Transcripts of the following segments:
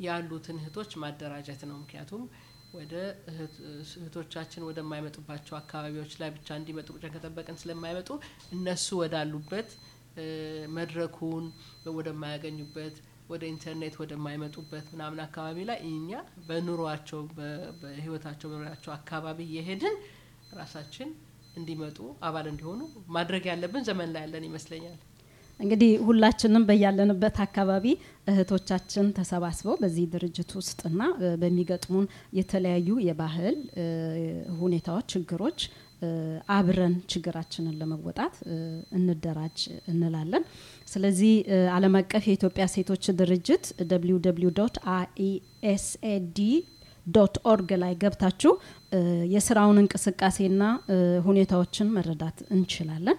ያሉትን እህቶች ማደራጀት ነው። ምክንያቱም ወደ እህቶቻችን ወደማይመጡባቸው አካባቢዎች ላይ ብቻ እንዲመጡ ብቻ ከጠበቅን ስለማይመጡ እነሱ ወዳሉበት መድረኩን ወደማያገኙበት ወደ ኢንተርኔት ወደማይመጡበት ምናምን አካባቢ ላይ እኛ በኑሯቸው በህይወታቸው በኑሯቸው አካባቢ እየሄድን ራሳችን እንዲመጡ አባል እንዲሆኑ ማድረግ ያለብን ዘመን ላይ ያለን ይመስለኛል። እንግዲህ ሁላችንም በያለንበት አካባቢ እህቶቻችን ተሰባስበው በዚህ ድርጅት ውስጥና በሚገጥሙን የተለያዩ የባህል ሁኔታዎች፣ ችግሮች አብረን ችግራችንን ለመወጣት እንደራጅ እንላለን። ስለዚህ ዓለም አቀፍ የኢትዮጵያ ሴቶች ድርጅት ደብሊው ደብሊው ዶት አይኤስኤዲ ዶት ኦርግ ላይ ገብታችሁ የስራውን እንቅስቃሴና ሁኔታዎችን መረዳት እንችላለን።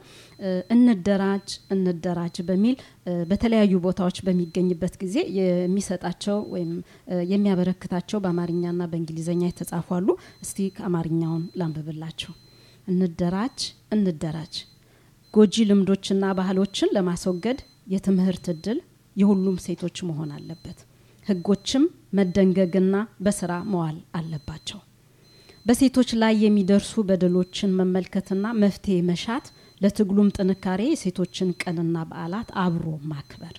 እንደራጅ እንደራጅ በሚል በተለያዩ ቦታዎች በሚገኝበት ጊዜ የሚሰጣቸው ወይም የሚያበረክታቸው በአማርኛና በእንግሊዝኛ የተጻፉ አሉ። እስቲ አማርኛውን ላንብብላችሁ። እንደራጅ እንደራጅ ጎጂ ልምዶችና ባህሎችን ለማስወገድ የትምህርት እድል የሁሉም ሴቶች መሆን አለበት። ህጎችም መደንገግና በስራ መዋል አለባቸው። በሴቶች ላይ የሚደርሱ በደሎችን መመልከትና መፍትሄ መሻት ለትግሉም ጥንካሬ የሴቶችን ቀንና በዓላት አብሮ ማክበር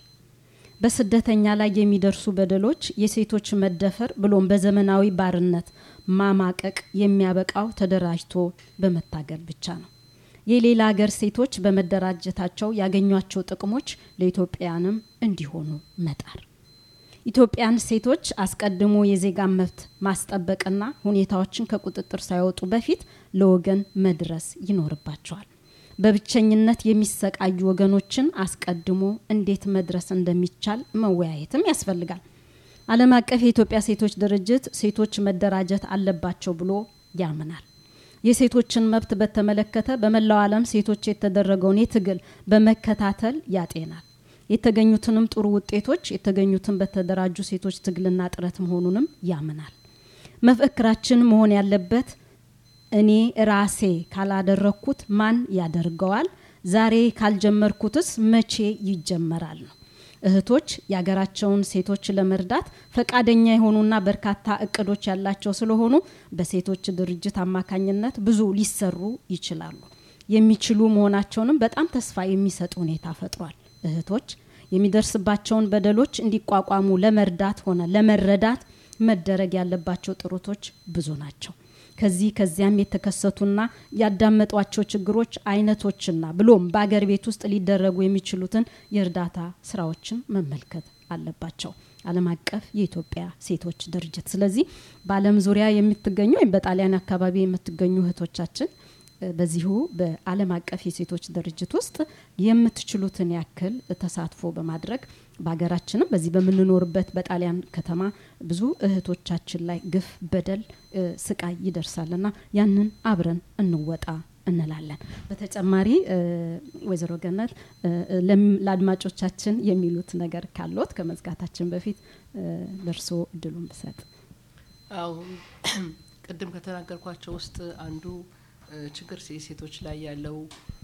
በስደተኛ ላይ የሚደርሱ በደሎች የሴቶች መደፈር ብሎም በዘመናዊ ባርነት ማማቀቅ የሚያበቃው ተደራጅቶ በመታገል ብቻ ነው። የሌላ ሀገር ሴቶች በመደራጀታቸው ያገኟቸው ጥቅሞች ለኢትዮጵያንም እንዲሆኑ መጣር ኢትዮጵያን ሴቶች አስቀድሞ የዜጋን መብት ማስጠበቅና ሁኔታዎችን ከቁጥጥር ሳይወጡ በፊት ለወገን መድረስ ይኖርባቸዋል። በብቸኝነት የሚሰቃዩ ወገኖችን አስቀድሞ እንዴት መድረስ እንደሚቻል መወያየትም ያስፈልጋል። ዓለም አቀፍ የኢትዮጵያ ሴቶች ድርጅት ሴቶች መደራጀት አለባቸው ብሎ ያምናል። የሴቶችን መብት በተመለከተ በመላው ዓለም ሴቶች የተደረገውን የትግል በመከታተል ያጤናል። የተገኙትንም ጥሩ ውጤቶች የተገኙትን በተደራጁ ሴቶች ትግልና ጥረት መሆኑንም ያምናል። መፈክራችን መሆን ያለበት እኔ ራሴ ካላደረግኩት ማን ያደርገዋል? ዛሬ ካልጀመርኩትስ መቼ ይጀመራል ነው። እህቶች የሀገራቸውን ሴቶች ለመርዳት ፈቃደኛ የሆኑና በርካታ እቅዶች ያላቸው ስለሆኑ በሴቶች ድርጅት አማካኝነት ብዙ ሊሰሩ ይችላሉ። የሚችሉ መሆናቸውንም በጣም ተስፋ የሚሰጥ ሁኔታ ፈጥሯል። እህቶች የሚደርስባቸውን በደሎች እንዲቋቋሙ ለመርዳት ሆነ ለመረዳት መደረግ ያለባቸው ጥረቶች ብዙ ናቸው። ከዚህ ከዚያም የተከሰቱና ያዳመጧቸው ችግሮች አይነቶችና ብሎም በአገር ቤት ውስጥ ሊደረጉ የሚችሉትን የእርዳታ ስራዎችን መመልከት አለባቸው። ዓለም አቀፍ የኢትዮጵያ ሴቶች ድርጅት። ስለዚህ በዓለም ዙሪያ የምትገኙ ወይም በጣሊያን አካባቢ የምትገኙ እህቶቻችን በዚሁ በዓለም አቀፍ የሴቶች ድርጅት ውስጥ የምትችሉትን ያክል ተሳትፎ በማድረግ በሀገራችንም በዚህ በምንኖርበት በጣሊያን ከተማ ብዙ እህቶቻችን ላይ ግፍ፣ በደል፣ ስቃይ ይደርሳልና ያንን አብረን እንወጣ እንላለን። በተጨማሪ ወይዘሮ ገነት ለአድማጮቻችን የሚሉት ነገር ካሎት ከመዝጋታችን በፊት ለእርሶ እድሉን ብሰጥ። አዎ ቅድም ከተናገርኳቸው ውስጥ አንዱ ችግር ሴቶች ላይ ያለው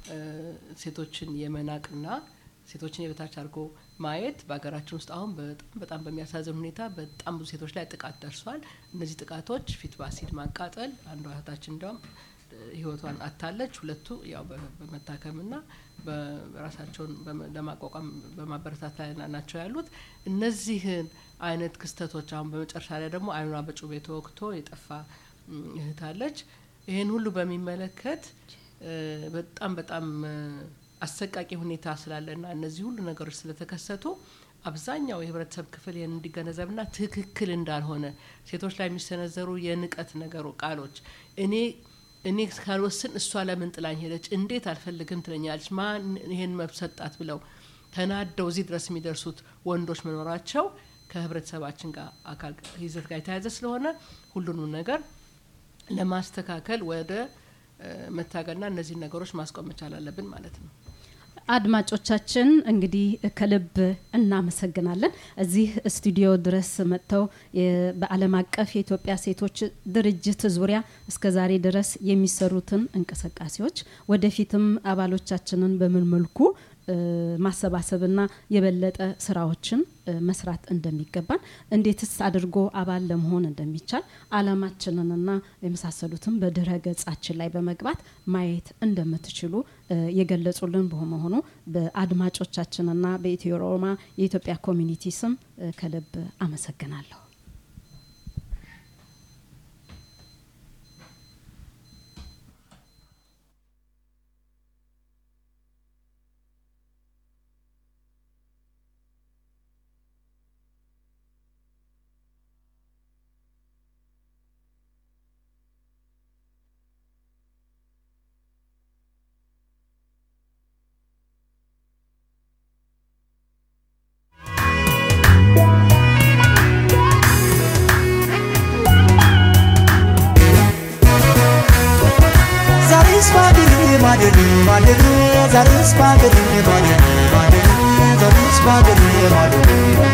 ሴቶችን የመናቅና ሴቶችን የበታች አድርጎ ማየት በሀገራችን ውስጥ አሁን በጣም በጣም በሚያሳዝን ሁኔታ በጣም ብዙ ሴቶች ላይ ጥቃት ደርሷል። እነዚህ ጥቃቶች ፊት በአሲድ ማቃጠል፣ አንዷ እህታችን እንዲያውም ህይወቷን አታለች። ሁለቱ ያው በመታከምና በራሳቸውን ለማቋቋም በማበረታት ላይ ናቸው ያሉት። እነዚህን አይነት ክስተቶች አሁን በመጨረሻ ላይ ደግሞ አይኗ በጩቤ ተወግቶ የጠፋ እህት አለች። ይህን ሁሉ በሚመለከት በጣም በጣም አሰቃቂ ሁኔታ ስላለና እነዚህ ሁሉ ነገሮች ስለተከሰቱ አብዛኛው የህብረተሰብ ክፍል ይህን እንዲገነዘብና ትክክል እንዳልሆነ ሴቶች ላይ የሚሰነዘሩ የንቀት ነገሩ ቃሎች እኔ እኔ ካልወስን እሷ ለምን ጥላኝ ሄደች? እንዴት አልፈልግም ትለኛለች? ማን ይሄን መብት ሰጣት? ብለው ተናደው እዚህ ድረስ የሚደርሱት ወንዶች መኖራቸው ከህብረተሰባችን ጋር አካል ይዘት ጋር የተያያዘ ስለሆነ ሁሉንም ነገር ለማስተካከል ወደ መታገልና እነዚህን ነገሮች ማስቆም መቻል አለብን ማለት ነው። አድማጮቻችን እንግዲህ ከልብ እናመሰግናለን። እዚህ ስቱዲዮ ድረስ መጥተው በዓለም አቀፍ የኢትዮጵያ ሴቶች ድርጅት ዙሪያ እስከ ዛሬ ድረስ የሚሰሩትን እንቅስቃሴዎች ወደፊትም አባሎቻችንን በምን መልኩ ማሰባሰብና የበለጠ ስራዎችን መስራት እንደሚገባን እንዴትስ አድርጎ አባል ለመሆን እንደሚቻል አላማችንንና የመሳሰሉትን በድረ ገጻችን ላይ በመግባት ማየት እንደምትችሉ የገለጹልን በመሆኑ በአድማጮቻችንና በኢትዮ ሮማ የኢትዮጵያ ኮሚኒቲ ስም ከልብ አመሰግናለሁ። ማደር ማደር ዛሬስ ባገር ማደር ማደር ዛሬስ ባገር ማደር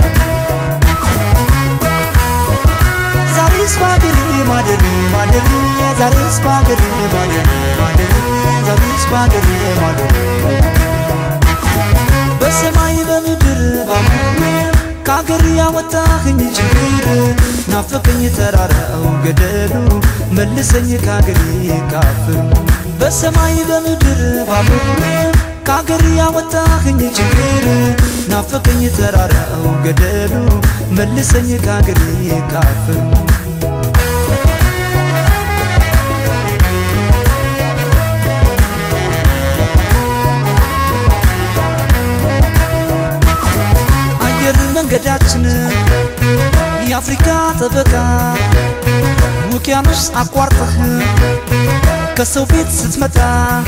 ዛሬስ ባገር ማደር ማደር ዛሬስ ባገር ማደር ማደር ዛሬስ ባገር ማደር በሰማይ በምድር ባሙሜ ከአገር ያወጣኸኝ ችግር ናፈቀኝ ተራራው ገደሉ መልሰኝ ከአገሬ ካፍሩ በሰማይ በምድር ባሙሜ ከአገር ያወጣኸኝ ችግር ናፈቀኝ ተራራው ገደሉ መልሰኝ ከአገሬ ካፍሩ አየር መንገዳችን የአፍሪካ ጠበቃ ውቅያኖስ አቋርጠህ ከሰው ቤት ስትመጣ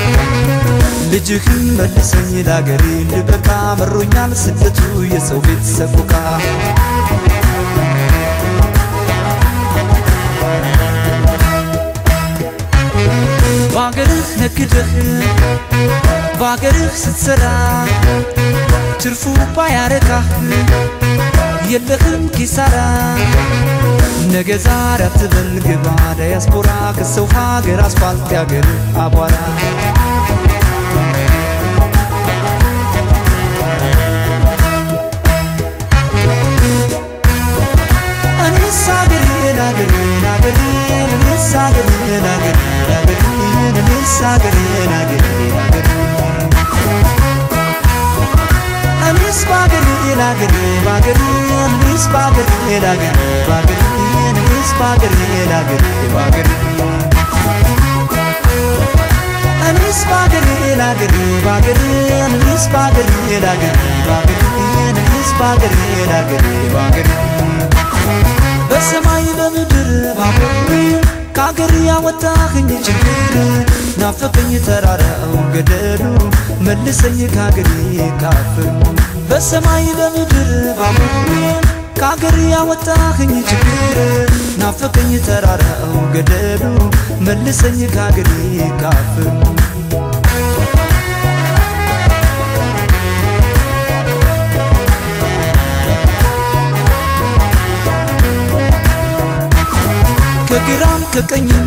ልጅህን መልሰኝ ለአገሬ ልበቃ መሮኛል ስደቱ የሰው ቤት ሰቆቃ በአገርህ ነግደህ በአገርህ ስትሰራ ትርፉ ባያረካህ የለህም ኪሳራ ነገ ዛሬ አትበል ግባ ዳያስፖራ ከሰው ሀገር አስፋልት ያገር አቧራ እኔስ አገሬን አገሬን አገሬን እኔስ አገሬን አገሬን አገሬን እኔስ አገሬን አገሬን አገሬን እኔስ ባገሬ ላገሬ ባገሬ እኔስ ባገሬ ላገሬ ባገሬ እኔስ ባገሬ ላገሬ ባገሬ እኔስ ባገሬ ላገሬ ባገሬ እኔስ ባገሬ ላገሬ ባገሬ እኔስ ባገሬ ላገሬ ባገሬ በሰማይ በምድር ባቡሬ ከአገር ያወጣኸኝ ችግር ናፈቀኝ ተራራው ገደሉ መልሰኝ ከአገሬ ካፍሩ በሰማይ በምድር ባቡሬ ከአገር ያወጣኸኝ ችግር ናፈቀኝ ተራራው ገደሉ መልሰኝ ከአገሬ ካፍሩ ከግራም ከቀኝም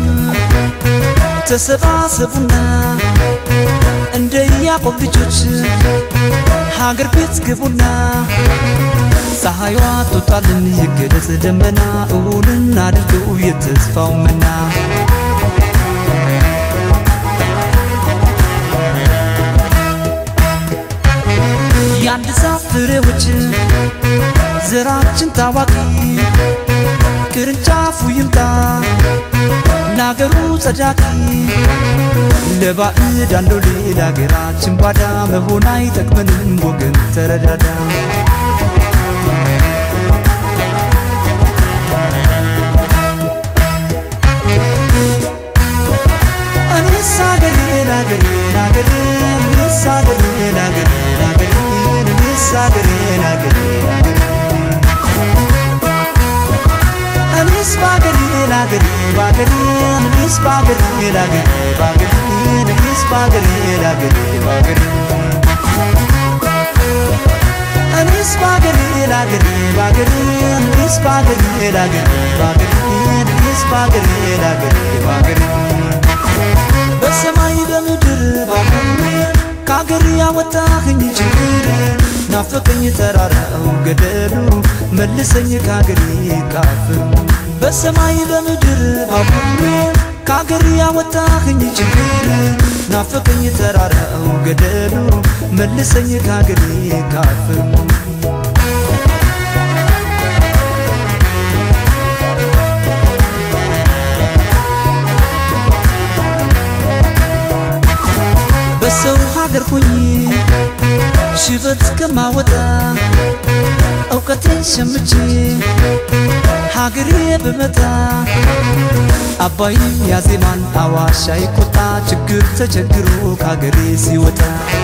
ተሰባሰቡና እንደ ያዕቆብ ልጆች ሀገር ቤት ግቡና ፀሐይዋ ትወጣልን ይገለጽ ደመና እውንን አድርገው የተስፋው መና የአንድ ዛፍ ፍሬዎች ዘራችን ታዋቂ ቅርንጫፉ ይምጣ ለአገሩ ጸዳቂ ለባዕድ አለው ሌላ አገራችን ባዳ መሆን አይጠቅመንም ወገን ተረዳዳ እኔስ አገሬን አገሬን አገሬን እኔስ አገሬን አገሬን አገሬን እኔስ አገሬን አገሬን አገሬን እኔስ ባገሬ ላገሬ ባገሬ እኔስ ባገሬ ላገሬ ባገሬ እኔስ ባገሬ ላገሬ ባገሬ እኔስ ባገሬ ላገሬ ባገሬ እኔስ ባገሬ ላገሬ ባገሬ እኔስ ባገሬ ላገሬ ባገሬ በሰማይ በምድር ባቡሬ ከአገር ያወጣኸኝ ችግር ናፈቀኝ ተራራው ገደሉ መልሰኝ ከአገሬ ካፍሩ በሰማይ በምድር ባቡሩ ከአገር ያወጣኸኝ ችግር ናፈቀኝ ተራራው ገደሉ መልሰኝ ከአገሬ ካፍሩ በሰው ሀገር ሆኜ ሽበት ከማወጣ እውቀቴን ሸምቼ ሀገሬ ብመጣ አባይም ያዜማን አዋሽ አይቆጣ ችግር ተቸግሮ ከሀገሬ ሲወጣ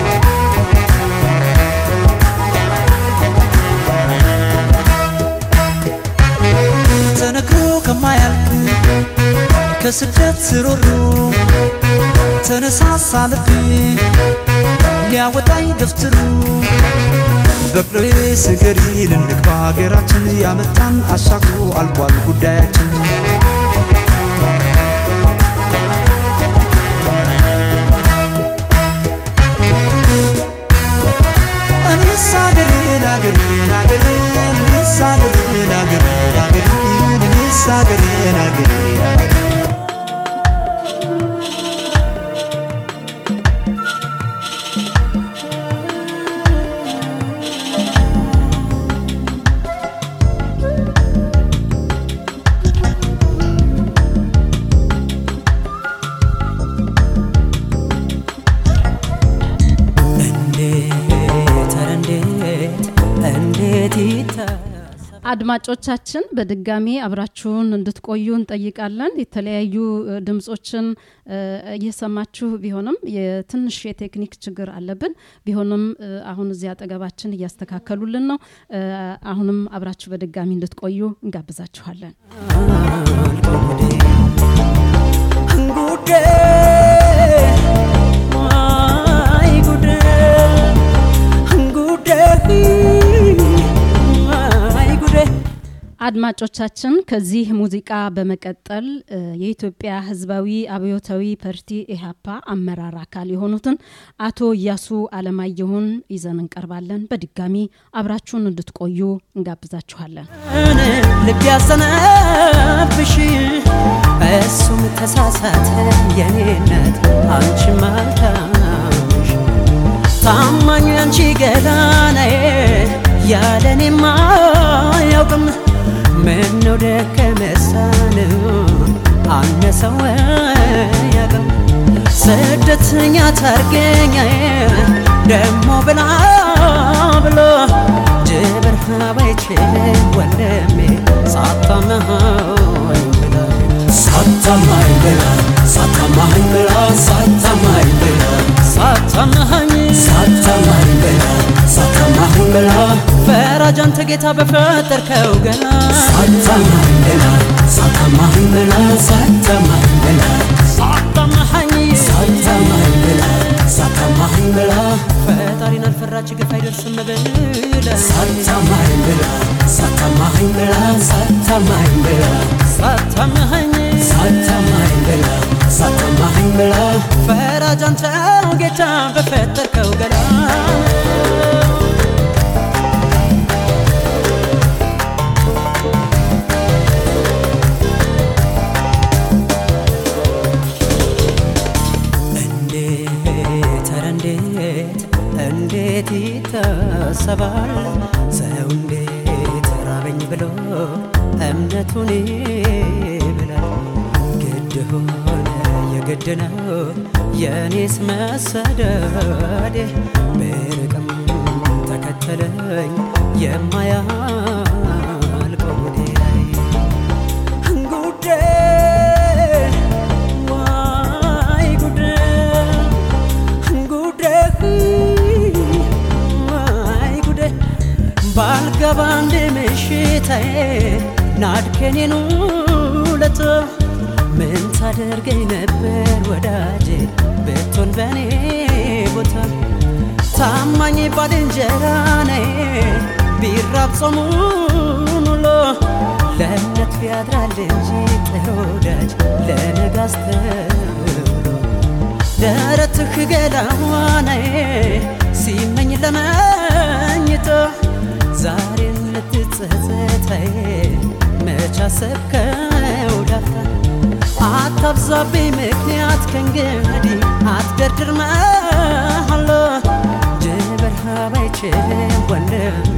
ተነግሮ ከማያልቅ ከስደት ሮሮ ተነሳሳ ልቤ ሊያወጣኝ ደፍትሩ በቅሎዬ ስገሪ ልንግባ ሀገራችን ያመጣን አሻግሮ አልቋል ጉዳያችን እኔስ ሀገሬን ሀገሬን ሀገሬን እኔስ ሀገሬን ሀገሬን ሀገሬን እኔስ ሀገሬን ሀገሬን ሀገሬን እንዴት ኧረ እንዴት እንዴት ይታሰባል አድማጮቻችን በድጋሚ አብራችሁን እንድትቆዩ እንጠይቃለን። የተለያዩ እ, ድምጾችን እ, እየሰማችሁ ቢሆንም የትንሽ የቴክኒክ ችግር አለብን። ቢሆንም እ, አሁን እዚህ አጠገባችን እያስተካከሉልን ነው። እ, አሁንም አብራችሁ በድጋሚ እንድትቆዩ እንጋብዛችኋለን። ጉዴ አይ ጉዴ ጉዴ አይ ጉዴ አድማጮቻችን ከዚህ ሙዚቃ በመቀጠል እ, የኢትዮጵያ ሕዝባዊ አብዮታዊ ፓርቲ ኢህአፓ አመራር አካል የሆኑትን አቶ እያሱ አለማየሁን ይዘን እንቀርባለን። በድጋሚ አብራችሁን እንድትቆዩ እንጋብዛችኋለን። ልብ ያዘነብሽ እሱም ተሳሳተ የኔነት አንቺ ማልታምሽ ታማኝ አንቺ ገላናዬ ያለኔማ አያውቅም ምነው ደከመሳን አነሰው ያቅም ስደተኛ ታርገኛዬ ደሞ ብላ ብሎ ጅብር ባይችል ወንድሜ ሳታመሃኝ ብላ ሳታማኝ ብላ ሳታማኝ ብላ ሳታማኝ ብላ ሳታማኝ ሳታማኝ ብላ ሳታማኝ ብላ ፈራጅ አንተ ጌታ በፈጠርከው ገላ ሳታማኝ ብላ ሳታማኝ ብላ ሳታማኝ ብላ ሳታማኝ ሳታማኝ ብላ ሳታማኝ ብላ ፈጣሪን አልፈራች ግፍ አይደርስም ብላ ሳታማኝ ብላ ሳታማኝ ብላ ሳታማኝ ብላ ሳታማኝ ሳታማኝ ብላ ሳታማኝ ብላ ፈራጅ አንተው ጌታ በፈጠርከው ገላ እንዴት ኧረ እንዴት እንዴት ይታሰባል ሰው እንዴት ራበኝ ብሎ እምነቱን ይብላል ግድ ሆነ የግድ ነው የኔስ መሰደዴ ብርቅም ተከተለኝ የማያልቀው ጉዳይ ጉዴ ዋይ ጉዴ ጉዴ ዋይ ጉዴ ባልገባ አንድ ምሽታዬ ናድከኔን ውለቶ ምን ታደርገኝ ነበር ወዳጄ ብትሆን በኔ ቦታ ታማኝ ባልንጀራ ነይ ቢራብ ጾሙን ውሎ ለእምነት ቢያድራል እንጂ ጥሩ ወዳጅ ለነገ አስተውሎ ደረትህ ገላዋናዬ ሲመኝ ለመኝቶ ዛሬም ልትጸጸታዬ መች አሰብከው ዳፍታ አታብዛብኝ ምክንያት ከእንግዲህ አትደርድር መሃሎ ጀበርሃብ አይችልም ወንድሜ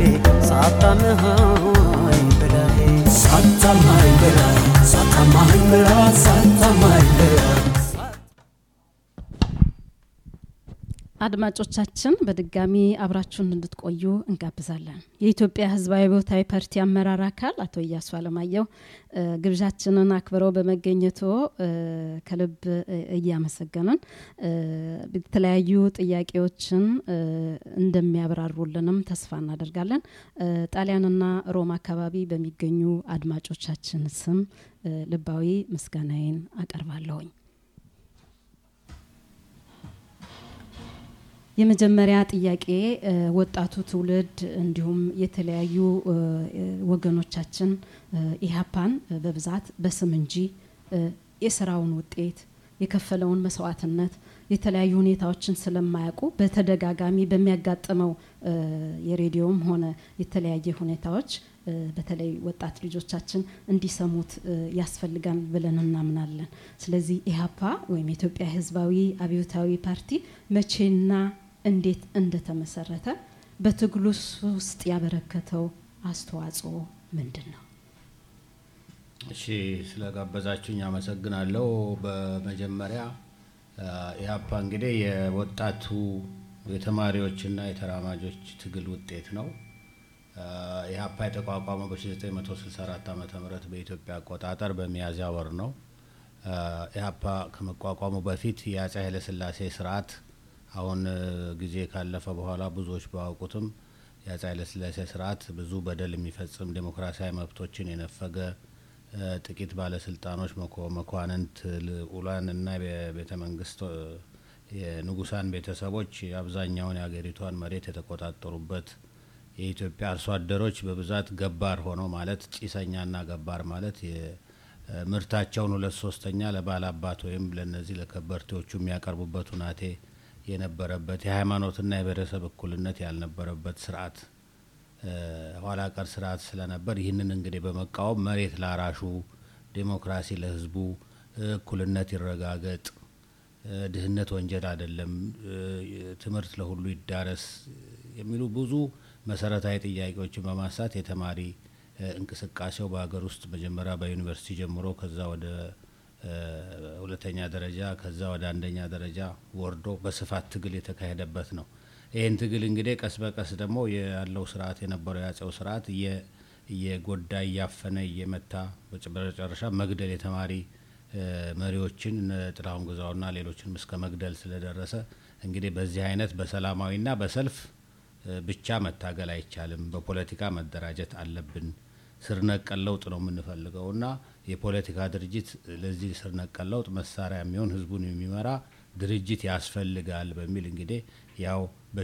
ሳታምሃኝ ብላዬ ሳታማኝ ብላ ሳታማኝ ብላ ሳታማኝ ብላ አድማጮቻችን በድጋሚ አብራችሁን እንድትቆዩ እንጋብዛለን። የኢትዮጵያ ሕዝባዊ አብዮታዊ ፓርቲ አመራር አካል አቶ እያሱ አለማየሁ እ፣ ግብዣችንን አክብረው በመገኘቶ እ፣ ከልብ እ፣ እያመሰገንን እ፣ የተለያዩ ጥያቄዎችን እ፣ እንደሚያብራሩልንም ተስፋ እናደርጋለን። እ፣ ጣሊያንና ሮም አካባቢ በሚገኙ አድማጮቻችን ስም እ፣ ልባዊ ምስጋናዬን አቀርባለሁኝ። የመጀመሪያ ጥያቄ እ፣ ወጣቱ ትውልድ እንዲሁም የተለያዩ እ፣ እ፣ ወገኖቻችን እ፣ ኢህአፓን እ፣ በብዛት በስም እንጂ እ፣ የስራውን ውጤት የከፈለውን መስዋዕትነት የተለያዩ ሁኔታዎችን ስለማያውቁ በተደጋጋሚ በሚያጋጥመው እ፣ የሬዲዮም ሆነ የተለያየ ሁኔታዎች እ፣ በተለይ ወጣት ልጆቻችን እንዲሰሙት እ፣ ያስፈልጋል ብለን እናምናለን። ስለዚህ ኢህአፓ ወይም የኢትዮጵያ ህዝባዊ አብዮታዊ ፓርቲ መቼና እንዴት እንደተመሰረተ በትግሉ ውስጥ ያበረከተው አስተዋጽኦ ምንድን ነው? እሺ ስለጋበዛችሁኝ አመሰግናለሁ። በመጀመሪያ አ፣ ኢህአፓ እንግዲህ የወጣቱ የተማሪዎችና የተራማጆች ትግል ውጤት ነው። አ፣ ኢህአፓ የተቋቋመው በ1964 ዓ ም በኢትዮጵያ አቆጣጠር በሚያዝያ ወር ነው። አ፣ ኢህአፓ ከመቋቋሙ በፊት የአፄ ኃይለሥላሴ ስርዓት አሁን እ፣ ጊዜ ካለፈ በኋላ ብዙዎች ባያውቁትም የአፄ ኃይለሥላሴ ስርዓት ብዙ በደል የሚፈጽም ዴሞክራሲያዊ መብቶችን የነፈገ እ፣ ጥቂት ባለስልጣኖች መኮ- መኳንንት ልዑላን እና የቤተ መንግስት እ፣ የንጉሳን ቤተሰቦች አብዛኛውን የሀገሪቷን መሬት የተቆጣጠሩበት የኢትዮጵያ አርሶ አደሮች በብዛት ገባር ሆነው ማለት ጭሰኛና ገባር ማለት የ- እ፣ ምርታቸውን ሁለት ሶስተኛ ለባላባት ወይም ለነዚህ ለከበርቴዎቹ የሚያቀርቡበት ሁናቴ የነበረበት የሃይማኖትና የብሔረሰብ እኩልነት ያልነበረበት ስርዓት እ፣ ኋላ ቀር ስርዓት ስለነበር ይህንን እንግዲህ በመቃወም መሬት ላራሹ፣ ዴሞክራሲ ለህዝቡ፣ እ፣ እኩልነት ይረጋገጥ፣ እ፣ ድህነት ወንጀል አይደለም፣ እ፣ ትምህርት ለሁሉ ይዳረስ የሚሉ ብዙ መሰረታዊ ጥያቄዎችን በማንሳት የተማሪ እ፣ እንቅስቃሴው በሀገር ውስጥ መጀመሪያ በዩኒቨርሲቲ ጀምሮ ከዛ ወደ እ፣ ሁለተኛ ደረጃ ከዛ ወደ አንደኛ ደረጃ ወርዶ በስፋት ትግል የተካሄደበት ነው። ይህን ትግል እንግዲህ ቀስ በቀስ ደግሞ ያለው ስርዓት የነበረው የአጼው ስርዓት እየ- እየጎዳ እያፈነ እየመታ በጭ- በመጨረሻ መግደል የተማሪ እ፣ መሪዎችን እነ ጥላሁን ግዛውና ሌሎችንም እስከ መግደል ስለደረሰ እንግዲህ በዚህ አይነት በሰላማዊና በሰልፍ እ፣ ብቻ መታገል አይቻልም። በፖለቲካ መደራጀት አለብን። ስር ነቀል ለውጥ ነው የምንፈልገው እና የፖለቲካ ድርጅት ለዚህ ስር ነቀል ለውጥ መሳሪያ የሚሆን ህዝቡን የሚመራ ድርጅት ያስፈልጋል በሚል እንግዲህ ያው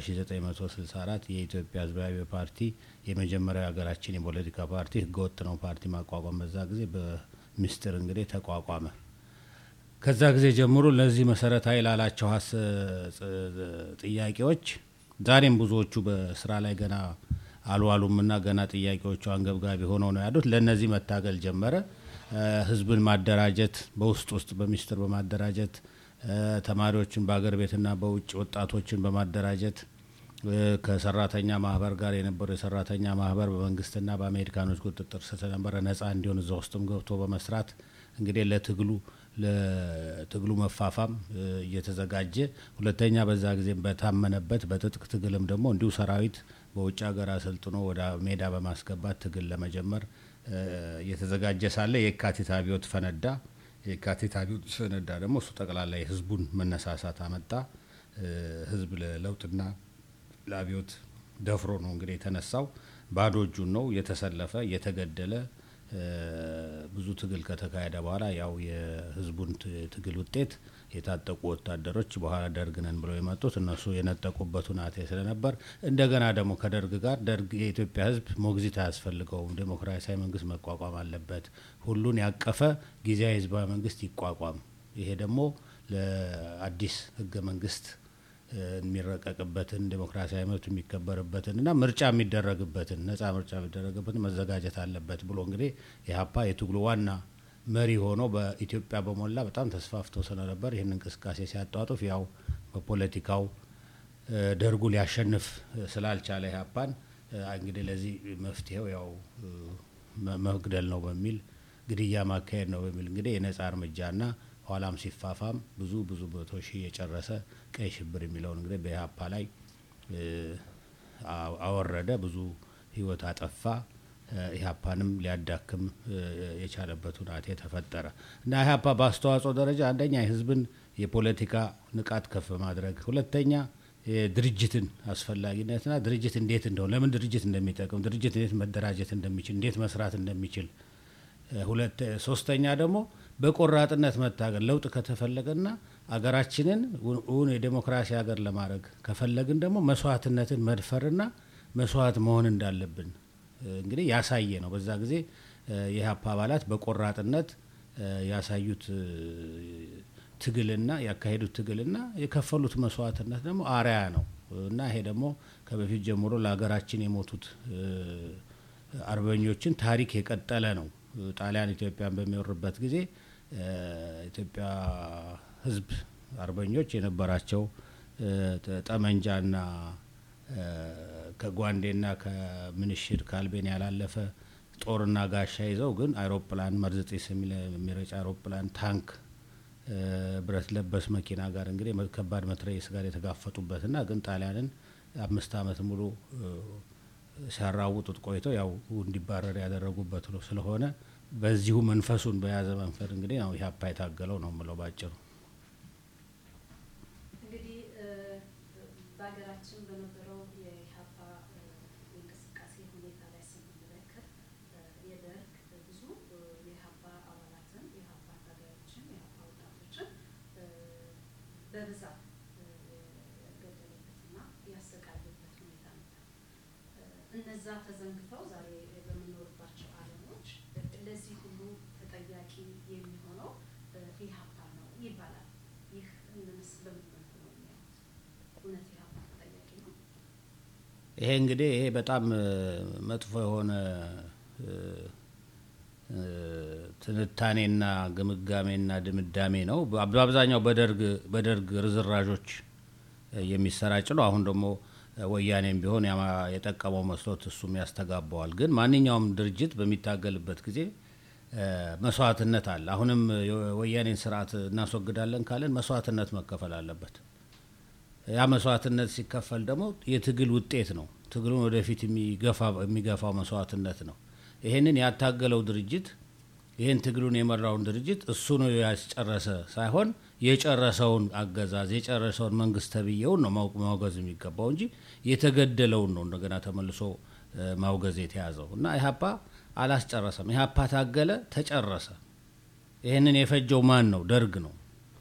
በ1964 የኢትዮጵያ ህዝባዊ ፓርቲ የመጀመሪያው ሀገራችን የፖለቲካ ፓርቲ ህገወጥ ነው ፓርቲ ማቋቋም በዛ ጊዜ በምስጢር እንግዲህ ተቋቋመ። ከዛ ጊዜ ጀምሮ ለዚህ መሰረታዊ ላላቸው ሀስ ጥ- ጥያቄዎች ዛሬም ብዙዎቹ በስራ ላይ ገና አልዋሉምና ገና ጥያቄዎቹ አንገብጋቢ ሆነው ነው ያሉት። ለእነዚህ መታገል ጀመረ። እ፣ ህዝብን ማደራጀት በውስጥ ውስጥ በሚስጥር በማደራጀት እ፣ ተማሪዎችን በአገር ቤትና በውጭ ወጣቶችን በማደራጀት እ፣ ከሰራተኛ ማህበር ጋር የነበረው የሰራተኛ ማህበር በመንግስትና በአሜሪካኖች ቁጥጥር ስር ስለነበረ ነጻ እንዲሆን እዛ ውስጥም ገብቶ በመስራት እንግዲህ ለትግሉ ለትግሉ መፋፋም እ፣ እየተዘጋጀ ሁለተኛ በዛ ጊዜ በታመነበት በትጥቅ ትግልም ደግሞ እንዲሁ ሰራዊት በውጭ ሀገር አሰልጥኖ ወደ ሜዳ በማስገባት ትግል ለመጀመር እ፣ እየተዘጋጀ ሳለ የካቲት አብዮት ፈነዳ። የካቲት አብዮት ፈነዳ ደግሞ እሱ ጠቅላላ የህዝቡን መነሳሳት አመጣ። እ፣ ህዝብ ለለውጥና ለአብዮት ደፍሮ ነው እንግዲህ የተነሳው። ባዶ እጁን ነው የተሰለፈ የተገደለ እ፣ ብዙ ትግል ከተካሄደ በኋላ ያው የህዝቡን ት- ትግል ውጤት የታጠቁ ወታደሮች በኋላ ደርግ ነን ብለው የመጡት እነሱ የነጠቁበት ሁናቴ ስለነበር እንደገና ደግሞ ከደርግ ጋር ደርግ የኢትዮጵያ ህዝብ ሞግዚት አያስፈልገውም፣ ዴሞክራሲያዊ መንግስት መቋቋም አለበት፣ ሁሉን ያቀፈ ጊዜያዊ ህዝባዊ መንግስት ይቋቋም። ይሄ ደግሞ ለአዲስ ህገ መንግስት እ፣ የሚረቀቅበትን ዴሞክራሲያዊ መብት የሚከበርበትን እና ምርጫ የሚደረግበትን ነጻ ምርጫ የሚደረግበትን መዘጋጀት አለበት ብሎ እንግዲህ ኢህአፓ የትግሉ ዋና መሪ ሆኖ በኢትዮጵያ በሞላ በጣም ተስፋፍቶ ስለነበር ይህን እንቅስቃሴ ሲያጧጡፍ ያው በፖለቲካው እ፣ ደርጉ ሊያሸንፍ እ፣ ስላልቻለ ኢህአፓን እ፣ እንግዲህ ለዚህ መፍትሄው ያው እ፣ መ- መግደል ነው በሚል ግድያ ማካሄድ ነው በሚል እንግዲህ የነጻ እርምጃና ኋላም ሲፋፋም ብዙ ብዙ መቶ ሺህ የጨረሰ ቀይ ሽብር የሚለውን እንግዲህ በኢህአፓ ላይ እ፣ አ- አወረደ። ብዙ ህይወት አጠፋ። እ፣ ኢህአፓንም ሊያዳክም እ፣ የቻለበት ሁናቴ ተፈጠረ እና ኢህአፓ በአስተዋጽኦ ደረጃ አንደኛ የህዝብን የፖለቲካ ንቃት ከፍ ማድረግ፣ ሁለተኛ የድርጅትን አስፈላጊነትና ድርጅት እንዴት እንደሆነ ለምን ድርጅት እንደሚጠቅም ድርጅት እንዴት መደራጀት እንደሚችል እንዴት መስራት እንደሚችል እ፣ ሁለት ሶስተኛ ደግሞ በቆራጥነት መታገል ለውጥ ከተፈለገና አገራችንን ው- እውን የዴሞክራሲ ሀገር ለማድረግ ከፈለግን ደግሞ መስዋዕትነትን መድፈርና መስዋዕት መሆን እንዳለብን እ፣ እንግዲህ ያሳየ ነው። በዛ ጊዜ እ፣ የኢህአፓ አባላት በቆራጥነት እ፣ ያሳዩት እ፣ ትግልና ያካሄዱት ትግልና የከፈሉት መስዋዕትነት ደግሞ አርያ ነው እና ይሄ ደግሞ ከበፊት ጀምሮ ለሀገራችን የሞቱት እ፣ አርበኞችን ታሪክ የቀጠለ ነው። ጣሊያን ኢትዮጵያን በሚወርበት ጊዜ እ፣ ኢትዮጵያ ሕዝብ አርበኞች የነበራቸው እ፣ ጠ- ጠመንጃና እ፣ ከጓንዴና ከምንሽር ከአልቤን ያላለፈ ጦርና ጋሻ ይዘው ግን አይሮፕላን መርዝ ጢስ የሚለ- የሚረጭ አይሮፕላን ታንክ እ፣ ብረት ለበስ መኪና ጋር እንግዲህ መ- ከባድ መትረየስ ጋር የተጋፈጡበትና ግን ጣሊያንን አምስት ዓመት ሙሉ እ፣ ሲያራውጡት ቆይተው ያው እንዲባረር ያደረጉበት ነው። ስለሆነ በዚሁ መንፈሱን በያዘ መንፈስ እንግዲህ ያው ኢህአፓ የታገለው ነው የምለው ባጭሩ። እንግዲህ እ፣ በሀገራችን በነበረው የኢህአፓ እ፣ የእንቅስቃሴ ሁኔታ ላይ ስንመለከት እ፣ የደርግ ብዙ እ፣ የኢህአፓ አባላትን የኢህአፓ ታጋዮችን የኢህአፓ ወጣቶችን እ፣ በብዛት እ፣ የገደለበትና ያሰቃየበት ሁኔታ ነበር። እ፣ እነዛ ተዘንግተው ዛሬ በምንኖርባቸው ዓለሞች እ፣ ለዚህ ሁሉ ተጠያቂ የሚሆነው እ፣ ኢህአፓ ነው ይባላል። ይህ ምንስ በምን መልኩ ነው የሚያዩት? እውነት ኢህአፓ ተጠያቂ ነው? ይሄ እንግዲህ ይሄ በጣም እ፣ መጥፎ የሆነ እ፣ እ፣ ትንታኔና ግምጋሜና ድምዳሜ ነው። በ- በአብዛኛው በደርግ በደርግ ርዝራዦች እ፣ የሚሰራጭ ነው። አሁን ደግሞ እ፣ ወያኔም ቢሆን ያማ- የጠቀመው መስሎት እሱም ያስተጋባዋል። ግን ማንኛውም ድርጅት በሚታገልበት ጊዜ እ፣ መስዋዕትነት አለ። አሁንም የወያኔን ስርዓት እናስወግዳለን ካለን መስዋዕትነት መከፈል አለበት። ያ መስዋዕትነት ሲከፈል ደግሞ የትግል ውጤት ነው። ትግሉን ወደፊት የሚገፋ- የሚገፋው መስዋዕትነት ነው። ይሄንን ያታገለው ድርጅት ይህን ትግሉን የመራውን ድርጅት እሱ ነው ያስጨረሰ ሳይሆን የጨረሰውን አገዛዝ የጨረሰውን መንግስት ተብዬውን ነው ማው- ማውገዝ የሚገባው እንጂ የተገደለውን ነው እንደገና ተመልሶ እ፣ ማውገዝ የተያዘው እና ኢህአፓ አላስጨረሰም። ኢህአፓ ታገለ፣ ተጨረሰ። ይህንን የፈጀው ማን ነው? ደርግ ነው።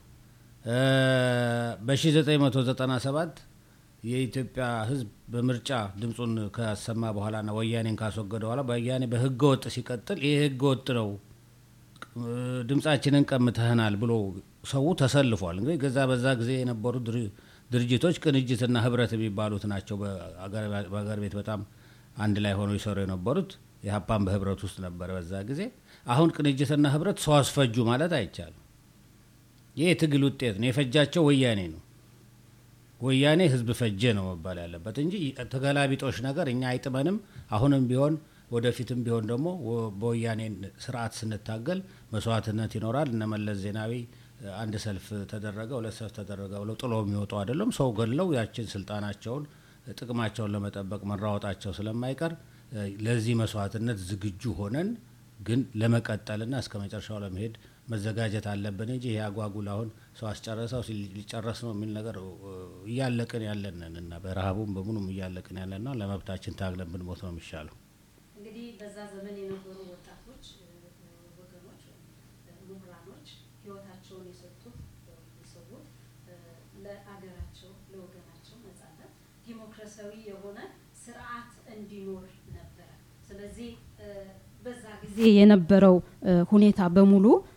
በ1997 የኢትዮጵያ ሕዝብ በምርጫ ድምፁን ካሰማ በኋላና ወያኔን ካስወገደ በኋላ ወያኔ በህገ ወጥ ሲቀጥል ይህ ህገ ወጥ ነው እ፣ ድምፃችንን ቀምተህናል ብሎ ሰው ተሰልፏል። እንግዲህ ገዛ በዛ ጊዜ የነበሩ ድር- ድርጅቶች ቅንጅትና ህብረት የሚባሉት ናቸው። በአገር- በአገር ቤት በጣም አንድ ላይ ሆነው ይሰሩ የነበሩት የሀፓን በህብረት ውስጥ ነበረ በዛ ጊዜ። አሁን ቅንጅትና ህብረት ሰው አስፈጁ ማለት አይቻልም። ይህ የትግል ውጤት ነው። የፈጃቸው ወያኔ ነው። ወያኔ ህዝብ ፈጀ ነው መባል ያለበት እንጂ ተገላቢጦሽ ነገር እኛ አይጥመንም። አሁንም ቢሆን ወደፊትም ቢሆን ደግሞ ወ- በወያኔ ስርዓት ስንታገል መስዋዕትነት ይኖራል። እነ መለስ ዜናዊ እ፣ አንድ ሰልፍ ተደረገ፣ ሁለት ሰልፍ ተደረገ ብለው ጥሎ የሚወጡ አይደለም። ሰው ገድለው ያችን ስልጣናቸውን እ፣ ጥቅማቸውን ለመጠበቅ መራወጣቸው ስለማይቀር እ፣ ለዚህ መስዋዕትነት ዝግጁ ሆነን ግን ለመቀጠልና እስከ መጨረሻው ለመሄድ መዘጋጀት አለብን እንጂ ይሄ አጓጉል አሁን ሰው አስጨረሰው ሲል- ሊጨረስ ነው የሚል ነገር እ፣ እያለቅን ያለንን እና በረሃቡም በምኑም እያለቅን ያለን ነው። ለመብታችን ታግለን ብንሞት ነው የሚሻለው። እንግዲህ በዛ ዘመን የነበሩ ወጣቶች እ፣ እ፣ ወገኖች ወይም እ፣ ምሁራኖች ህይወታቸውን የሰጡት ወይም የሰዉት እ፣ ለአገራቸው ለወገናቸው ነጻነት ዲሞክራሲያዊ የሆነ ስርዓት እንዲኖር ነበረ። ስለዚህ እ፣ በዛ ጊዜ የነበረው እ፣ ሁኔታ በሙሉ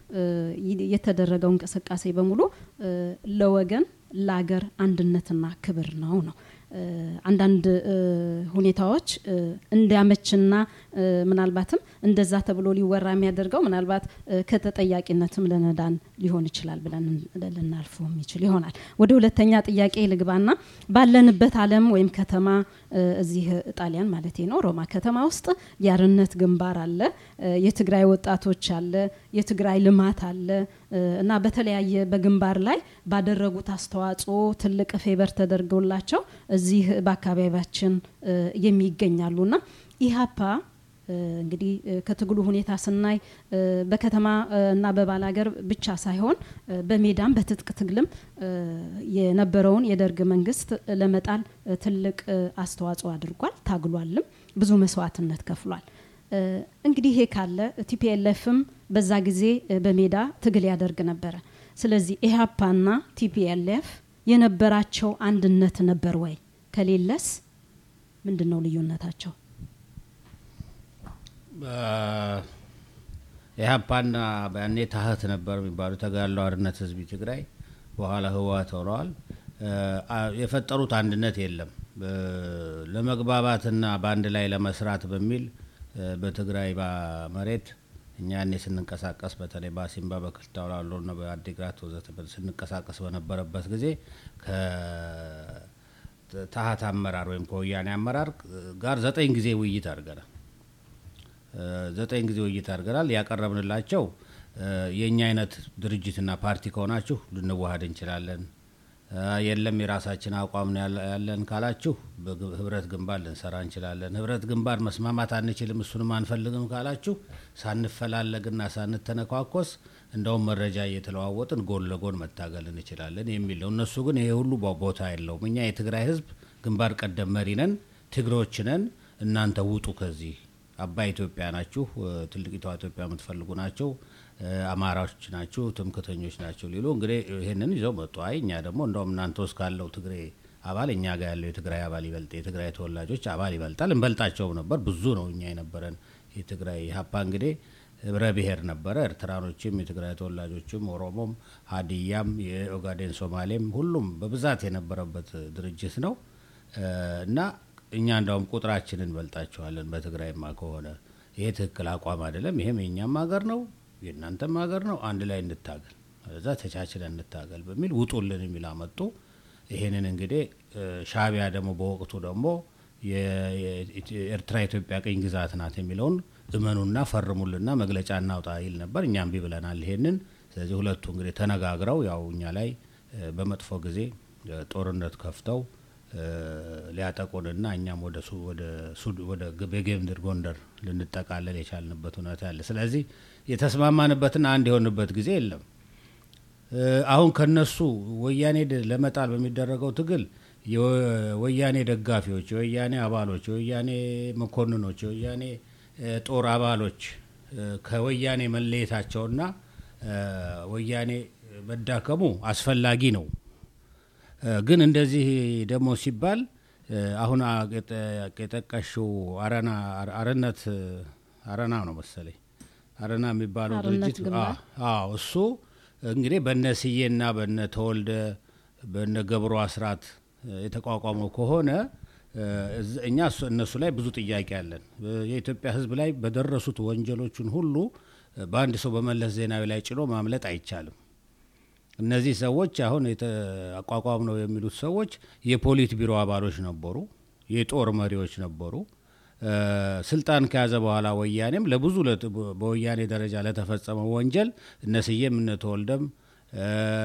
እ፣ ይ- የተደረገው እንቅስቃሴ በሙሉ እ፣ ለወገን ለአገር አንድነትና ክብር ነው ነው እ፣ አንዳንድ እ፣ ሁኔታዎች እ፣ እንዲያመችና እ፣ ምናልባትም እንደዛ ተብሎ ሊወራ የሚያደርገው ምናልባት እ፣ ከተጠያቂነትም ለነዳን ሊሆን ይችላል ብለን ልናልፈው የሚችል ይሆናል። ወደ ሁለተኛ ጥያቄ ልግባና ባለንበት ዓለም ወይም ከተማ እ፣ እዚህ ጣሊያን ማለት ነው ሮማ ከተማ ውስጥ የአርነት ግንባር አለ፣ እ፣ የትግራይ ወጣቶች አለ፣ የትግራይ ልማት አለ እ፣ እና በተለያየ በግንባር ላይ ባደረጉት አስተዋጽኦ ትልቅ ፌቨር ተደርገውላቸው እዚህ በአካባቢያችን እ፣ የሚገኛሉና ኢህአፓ እ፣ እንግዲህ እ፣ ከትግሉ ሁኔታ ስናይ እ፣ በከተማ እ፣ እና በባላገር ብቻ ሳይሆን እ፣ በሜዳም በትጥቅ ትግልም እ፣ የነበረውን የደርግ መንግስት ለመጣል እ፣ ትልቅ እ፣ አስተዋጽኦ አድርጓል፣ ታግሏልም፣ ብዙ መስዋዕትነት ከፍሏል። እ፣ እንግዲህ ይሄ ካለ ቲፒኤልኤፍም በዛ ጊዜ እ፣ በሜዳ ትግል ያደርግ ነበረ። ስለዚህ ኢህአፓና ቲፒኤልኤፍ የነበራቸው አንድነት ነበር ወይ? ከሌለስ ምንድን ነው ልዩነታቸው? ኢህአፓና ያኔ ታህት ነበር የሚባሉ ተጋድሎ ሓርነት ህዝቢ ትግራይ በኋላ ህወሓት ሆነዋል። አ- የፈጠሩት አንድነት የለም። እ፣ ለመግባባትና በአንድ ላይ ለመስራት በሚል እ፣ በትግራይ ባ- መሬት እኛ ያኔ ስንንቀሳቀስ በተለይ በአሲምባ በክልታው ላሎና በአዲግራት ወዘተ ስንንቀሳቀስ በነበረበት ጊዜ ከታህት አመራር ወይም ከወያኔ አመራር ጋር ዘጠኝ ጊዜ ውይይት አድርገናል። እ፣ ዘጠኝ ጊዜ ውይይት አድርገናል። ያቀረብንላቸው እ፣ የእኛ አይነት ድርጅትና ፓርቲ ከሆናችሁ ልንዋሃድ እንችላለን፣ እ፣ የለም የራሳችን አቋም ነው ያለ- ያለን ካላችሁ በግ- ህብረት ግንባር ልንሰራ እንችላለን። ህብረት ግንባር መስማማት አንችልም፣ እሱንም አንፈልግም ካላችሁ ሳንፈላለግና ሳንተነኳኮስ እንደውም መረጃ እየተለዋወጥን ጎን ለጎን መታገል እንችላለን የሚል ነው። እነሱ ግን ይሄ ሁሉ ቦ- ቦታ የለውም። እኛ የትግራይ ህዝብ ግንባር ቀደም መሪ ነን፣ ትግሮች ነን፣ እናንተ ውጡ ከዚህ አባይ ኢትዮጵያ ናችሁ፣ እ፣ ትልቂቷ ኢትዮጵያ የምትፈልጉ ናቸው፣ እ፣ አማራዎች ናችሁ፣ ትምክተኞች ናቸው ሊሉ እንግዲህ ይህንን ይዘው መጡ። አይ እኛ ደግሞ እንደውም እናንተ ውስጥ ካለው ትግሬ አባል እኛ ጋር ያለው የትግራይ አባል ይበልጥ የትግራይ ተወላጆች አባል ይበልጣል። እንበልጣቸውም ነበር። ብዙ ነው እኛ የነበረን የትግራይ ሀፓ እንግዲህ ህብረ ብሔር ነበረ። ኤርትራኖችም፣ የትግራይ ተወላጆችም፣ ኦሮሞም፣ ሀዲያም፣ የኦጋዴን ሶማሌም ሁሉም በብዛት የነበረበት ድርጅት ነው እ፣ እና እኛ እንዳውም ቁጥራችንን እንበልጣቸዋለን። በትግራይማ ከሆነ ይሄ ትክክል አቋም አይደለም። ይሄም የእኛም ሀገር ነው የእናንተም ሀገር ነው። አንድ ላይ እንታገል፣ እዛ ተቻችለን እንታገል በሚል ውጡልን የሚል አመጡ። ይሄንን እንግዲህ እ፣ ሻዕቢያ ደግሞ በወቅቱ ደግሞ የ- የ- ኤርትራ ኢትዮጵያ ቅኝ ግዛት ናት የሚለውን እመኑና ፈርሙልና መግለጫ እናውጣ ይል ነበር። እኛም እምቢ ብለናል ይሄንን። ስለዚህ ሁለቱ እንግዲህ ተነጋግረው ያው እኛ ላይ እ፣ በመጥፎ ጊዜ እ፣ ጦርነት ከፍተው እ፣ ሊያጠቁንና እኛም ወደ ሱ- ወደ ሱድ- ወደ ግ- በጌምድር ጎንደር ልንጠቃለል የቻልንበት ሁኔታ አለ። ስለዚህ የተስማማንበትና አንድ የሆንበት ጊዜ የለም። እ፣ አሁን ከነሱ ወያኔ ድ- ለመጣል በሚደረገው ትግል የወያኔ ደጋፊዎች፣ የወያኔ አባሎች፣ የወያኔ መኮንኖች፣ የወያኔ እ፣ ጦር አባሎች እ፣ ከወያኔ መለየታቸውና እ፣ ወያኔ መዳከሙ አስፈላጊ ነው። እ፣ ግን እንደዚህ ደግሞ ሲባል እ፣ አሁን አ- የጠ- የጠቀሽው አረና አረ- አርነት እ፣ አረና ነው መሰለኝ አረና የሚባለው አርነት ድርጅት ግንባር። አ- አዎ እሱ እንግዲህ በነ ስዬና በነ ተወልደ በነ ገብሩ አስራት እ፣ የተቋቋመው ከሆነ እ፣ እዝ- እኛ እሱ- እነሱ ላይ ብዙ ጥያቄ አለን። እ፣ የኢትዮጵያ ሕዝብ ላይ በደረሱት ወንጀሎችን ሁሉ እ፣ በአንድ ሰው በመለስ ዜናዊ ላይ ጭኖ ማምለጥ አይቻልም። እነዚህ ሰዎች አሁን አቋቋም ነው የሚሉት ሰዎች የፖሊት ቢሮ አባሎች ነበሩ፣ የጦር መሪዎች ነበሩ። እ፣ ስልጣን ከያዘ በኋላ ወያኔም ለብዙ ለት- በወያኔ ደረጃ ለተፈጸመው ወንጀል እነ ስዬም እነ ተወልደም እ፣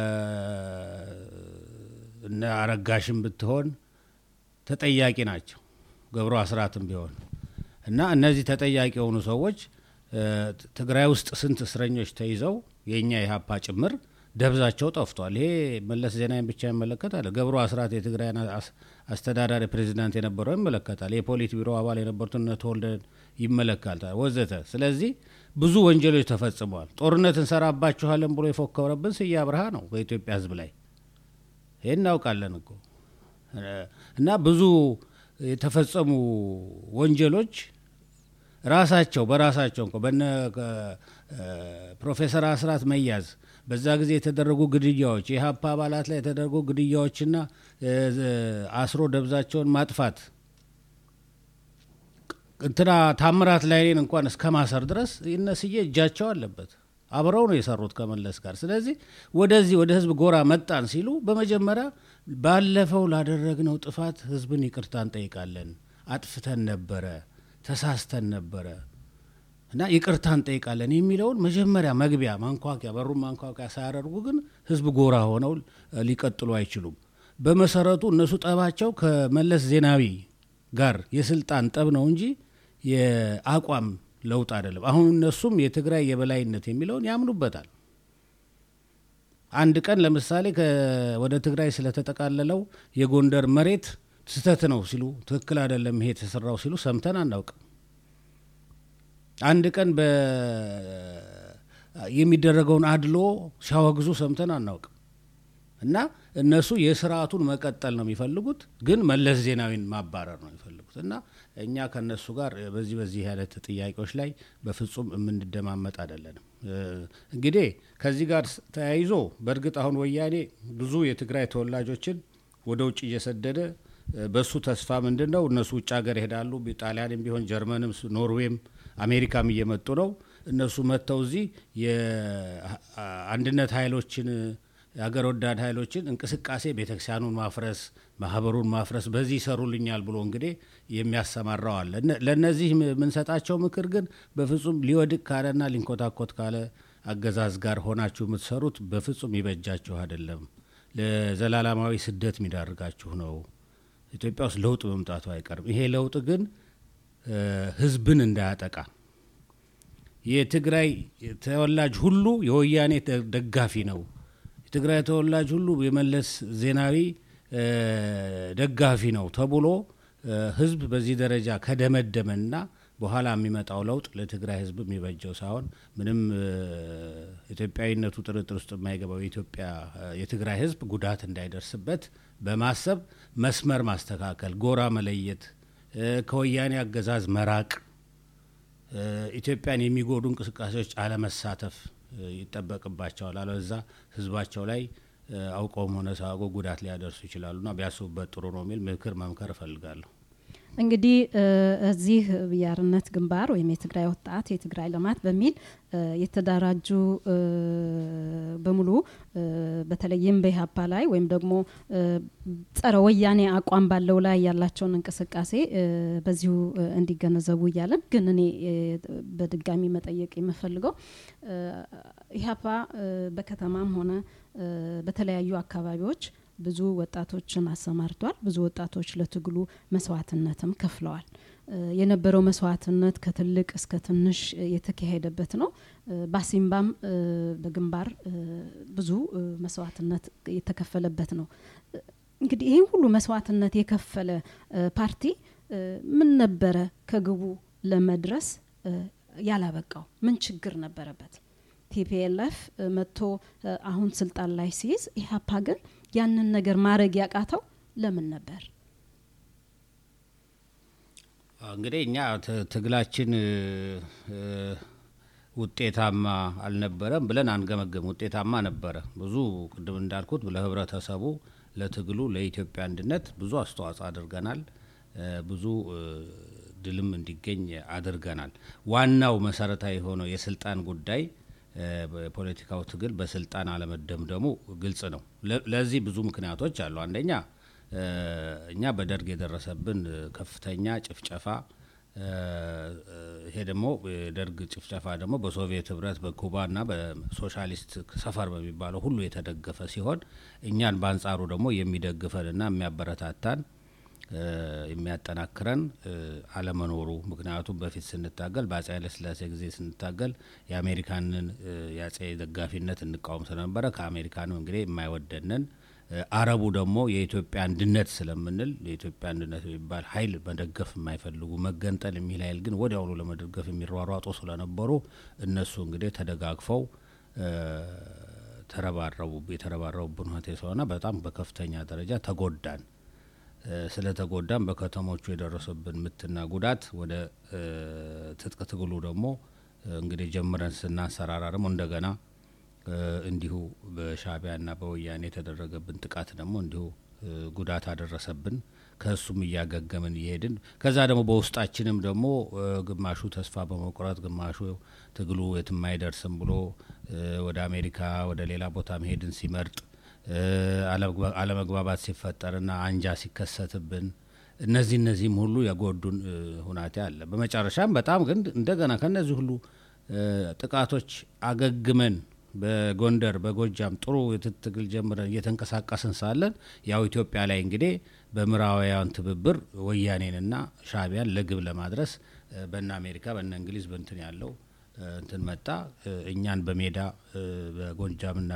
እነ አረጋሽም ብትሆን ተጠያቂ ናቸው። ገብሩ አስራትም ቢሆን እና እነዚህ ተጠያቂ የሆኑ ሰዎች እ፣ ትግራይ ውስጥ ስንት እስረኞች ተይዘው የእኛ የሀፓ ጭምር ደብዛቸው ጠፍቷል። ይሄ መለስ ዜናዊን ብቻ ይመለከታል። ገብሩ አስራት የትግራይን አስ- አስተዳዳሪ ፕሬዚዳንት የነበረው ይመለከታል። የፖሊት ቢሮ አባል የነበሩትን እነ ተወልደን ይመለከታል ወዘተ። ስለዚህ ብዙ ወንጀሎች ተፈጽመዋል። ጦርነት እንሰራባችኋለን ብሎ የፎከረብን ስዬ አብርሃ ነው በኢትዮጵያ ሕዝብ ላይ ይህን እናውቃለን እኮ እና ብዙ የተፈጸሙ ወንጀሎች ራሳቸው በራሳቸው እንኳ በነ ፕሮፌሰር አስራት መያዝ በዛ ጊዜ የተደረጉ ግድያዎች የሀፓ አባላት ላይ የተደረጉ ግድያዎችና አስሮ ደብዛቸውን ማጥፋት እንትና ታምራት ላይኔን እንኳን እስከ ማሰር ድረስ እነስዬ እጃቸው አለበት። አብረው ነው የሰሩት ከመለስ ጋር። ስለዚህ ወደዚህ ወደ ህዝብ ጎራ መጣን ሲሉ በመጀመሪያ ባለፈው ላደረግነው ጥፋት ህዝብን ይቅርታ እንጠይቃለን፣ አጥፍተን ነበረ፣ ተሳስተን ነበረ እና ይቅርታ እንጠይቃለን የሚለውን መጀመሪያ መግቢያ ማንኳኪያ በሩን ማንኳኪያ ሳያደርጉ ግን ህዝብ ጎራ ሆነው ሊቀጥሉ አይችሉም። በመሰረቱ እነሱ ጠባቸው ከመለስ ዜናዊ ጋር የስልጣን ጠብ ነው እንጂ የአቋም ለውጥ አይደለም። አሁን እነሱም የትግራይ የበላይነት የሚለውን ያምኑበታል። አንድ ቀን ለምሳሌ ወደ ትግራይ ስለተጠቃለለው የጎንደር መሬት ስህተት ነው ሲሉ ትክክል አይደለም ይሄ የተሰራው ሲሉ ሰምተን አናውቅም። አንድ ቀን የሚደረገውን አድሎ ሲያወግዙ ሰምተን አናውቅም። እና እነሱ የስርዓቱን መቀጠል ነው የሚፈልጉት፣ ግን መለስ ዜናዊን ማባረር ነው የሚፈልጉት። እና እኛ ከነሱ ጋር በዚህ በዚህ አይነት ጥያቄዎች ላይ በፍጹም የምንደማመጥ አይደለንም። እንግዲህ ከዚህ ጋር ተያይዞ በእርግጥ አሁን ወያኔ ብዙ የትግራይ ተወላጆችን ወደ ውጭ እየሰደደ በሱ ተስፋ ምንድን ነው እነሱ ውጭ ሀገር ይሄዳሉ። ጣሊያንም ቢሆን ጀርመንም፣ ኖርዌይም አሜሪካም እየመጡ ነው። እነሱ መጥተው እዚህ የአንድነት ኃይሎችን የሀገር ወዳድ ኃይሎችን እንቅስቃሴ ቤተክርስቲያኑን ማፍረስ፣ ማህበሩን ማፍረስ በዚህ ይሰሩልኛል ብሎ እንግዲህ የሚያሰማራው አለ። ለእነዚህ የምንሰጣቸው ምክር ግን በፍጹም ሊወድቅ ካለና ሊንኮታኮት ካለ አገዛዝ ጋር ሆናችሁ የምትሰሩት በፍጹም ይበጃችሁ አይደለም። ለዘላለማዊ ስደት የሚዳርጋችሁ ነው። ኢትዮጵያ ውስጥ ለውጥ መምጣቱ አይቀርም። ይሄ ለውጥ ግን ህዝብን እንዳያጠቃ የትግራይ ተወላጅ ሁሉ የወያኔ ደጋፊ ነው የትግራይ ተወላጅ ሁሉ የመለስ ዜናዊ ደጋፊ ነው ተብሎ ህዝብ በዚህ ደረጃ ከደመደመና በኋላ የሚመጣው ለውጥ ለትግራይ ህዝብ የሚበጀው ሳይሆን ምንም ኢትዮጵያዊነቱ ጥርጥር ውስጥ የማይገባው የኢትዮጵያ የትግራይ ህዝብ ጉዳት እንዳይደርስበት በማሰብ መስመር ማስተካከል፣ ጎራ መለየት፣ ከወያኔ አገዛዝ መራቅ፣ ኢትዮጵያን የሚጎዱ እንቅስቃሴዎች አለመሳተፍ ይጠበቅባቸዋል። አለበዛ ህዝባቸው ላይ አውቀውም ሆነ ሳያውቁ ጉዳት ሊያደርሱ ይችላሉና ቢያስቡበት ጥሩ ነው የሚል ምክር መምከር እፈልጋለሁ። እንግዲህ እዚህ የአርነት ግንባር ወይም የትግራይ ወጣት የትግራይ ልማት በሚል የተደራጁ በሙሉ በተለይም በኢህአፓ ላይ ወይም ደግሞ ጸረ ወያኔ አቋም ባለው ላይ ያላቸውን እንቅስቃሴ በዚሁ እንዲገነዘቡ እያለን ግን እኔ በድጋሚ መጠየቅ የምፈልገው ኢህአፓ በከተማም ሆነ በተለያዩ አካባቢዎች ብዙ ወጣቶችን አሰማርቷል። ብዙ ወጣቶች ለትግሉ መስዋዕትነትም ከፍለዋል። የነበረው መስዋዕትነት ከትልቅ እስከ ትንሽ የተካሄደበት ነው። ባሲምባም በግንባር ብዙ መስዋዕትነት የተከፈለበት ነው። እንግዲህ ይህን ሁሉ መስዋዕትነት የከፈለ ፓርቲ ምን ነበረ ከግቡ ለመድረስ ያላበቃው? ምን ችግር ነበረበት? ቲፒኤልኤፍ መጥቶ አሁን ስልጣን ላይ ሲይዝ ኢህአፓ ግን ያንን ነገር ማድረግ ያቃተው ለምን ነበር? እንግዲህ እኛ ትግላችን ውጤታማ አልነበረም ብለን አንገመገም። ውጤታማ ነበረ። ብዙ ቅድም እንዳልኩት ለህብረተሰቡ፣ ለትግሉ፣ ለኢትዮጵያ አንድነት ብዙ አስተዋጽኦ አድርገናል። ብዙ ድልም እንዲገኝ አድርገናል። ዋናው መሰረታዊ የሆነው የስልጣን ጉዳይ የፖለቲካው ትግል በስልጣን አለመደምደሙ ግልጽ ነው። ለዚህ ብዙ ምክንያቶች አሉ። አንደኛ እኛ በደርግ የደረሰብን ከፍተኛ ጭፍጨፋ፣ ይሄ ደግሞ የደርግ ጭፍጨፋ ደግሞ በሶቪየት ህብረት፣ በኩባና በሶሻሊስት ሰፈር በሚባለው ሁሉ የተደገፈ ሲሆን እኛን በአንጻሩ ደግሞ የሚደግፈንና የሚያበረታታን የሚያጠናክረን አለመኖሩ ምክንያቱም በፊት ስንታገል በአጼ ኃይለስላሴ ጊዜ ስንታገል የአሜሪካንን የአጼ ደጋፊነት እንቃወም ስለነበረ ከአሜሪካንም እንግዲህ የማይወደንን አረቡ ደግሞ የኢትዮጵያ አንድነት ስለምንል የኢትዮጵያ አንድነት የሚባል ኃይል መደገፍ የማይፈልጉ መገንጠል የሚል ኃይል ግን ወዲያውኑ ለመደገፍ የሚሯሯጡ ስለነበሩ እነሱ እንግዲህ ተደጋግፈው ተረባረቡ የተረባረቡብን ሁኔታ ስለሆነ በጣም በከፍተኛ ደረጃ ተጎዳን። እ፣ ስለተጎዳም በከተሞቹ የደረሰብን ምትና ጉዳት ወደ እ፣ ትጥቅ ትግሉ ደግሞ እ፣ እንግዲህ ጀምረን ስናንሰራራ ደግሞ እንደገና እ፣ እንዲሁ በሻዕቢያና በወያኔ የተደረገብን ጥቃት ደግሞ እንዲሁ እ፣ ጉዳት አደረሰብን። ከእሱም እያገገምን እየሄድን ከዛ ደግሞ በውስጣችንም ደግሞ እ፣ ግማሹ ተስፋ በመቁረጥ ግማሹ ትግሉ የትም አይደርስም ብሎ እ፣ ወደ አሜሪካ ወደ ሌላ ቦታ መሄድን ሲመርጥ እ፣ አለመግባ- አለመግባባት ሲፈጠርና አንጃ ሲከሰትብን እነዚህ እነዚህም ሁሉ የጎዱን እ፣ ሁናቴ አለ። በመጨረሻም በጣም ግን እንደገና ከነዚህ ሁሉ እ፣ ጥቃቶች አገግመን በጎንደር በጎጃም ጥሩ የትጥቅ ትግል ጀምረን እየተንቀሳቀስን ሳለን ያው ኢትዮጵያ ላይ እንግዲህ በምዕራባውያን ትብብር ወያኔንና ሻዕቢያን ለግብ ለማድረስ እ፣ በነ አሜሪካ በነ እንግሊዝ በንትን ያለው እ፣ እንትን መጣ እ፣ እኛን በሜዳ እ፣ በጎጃምና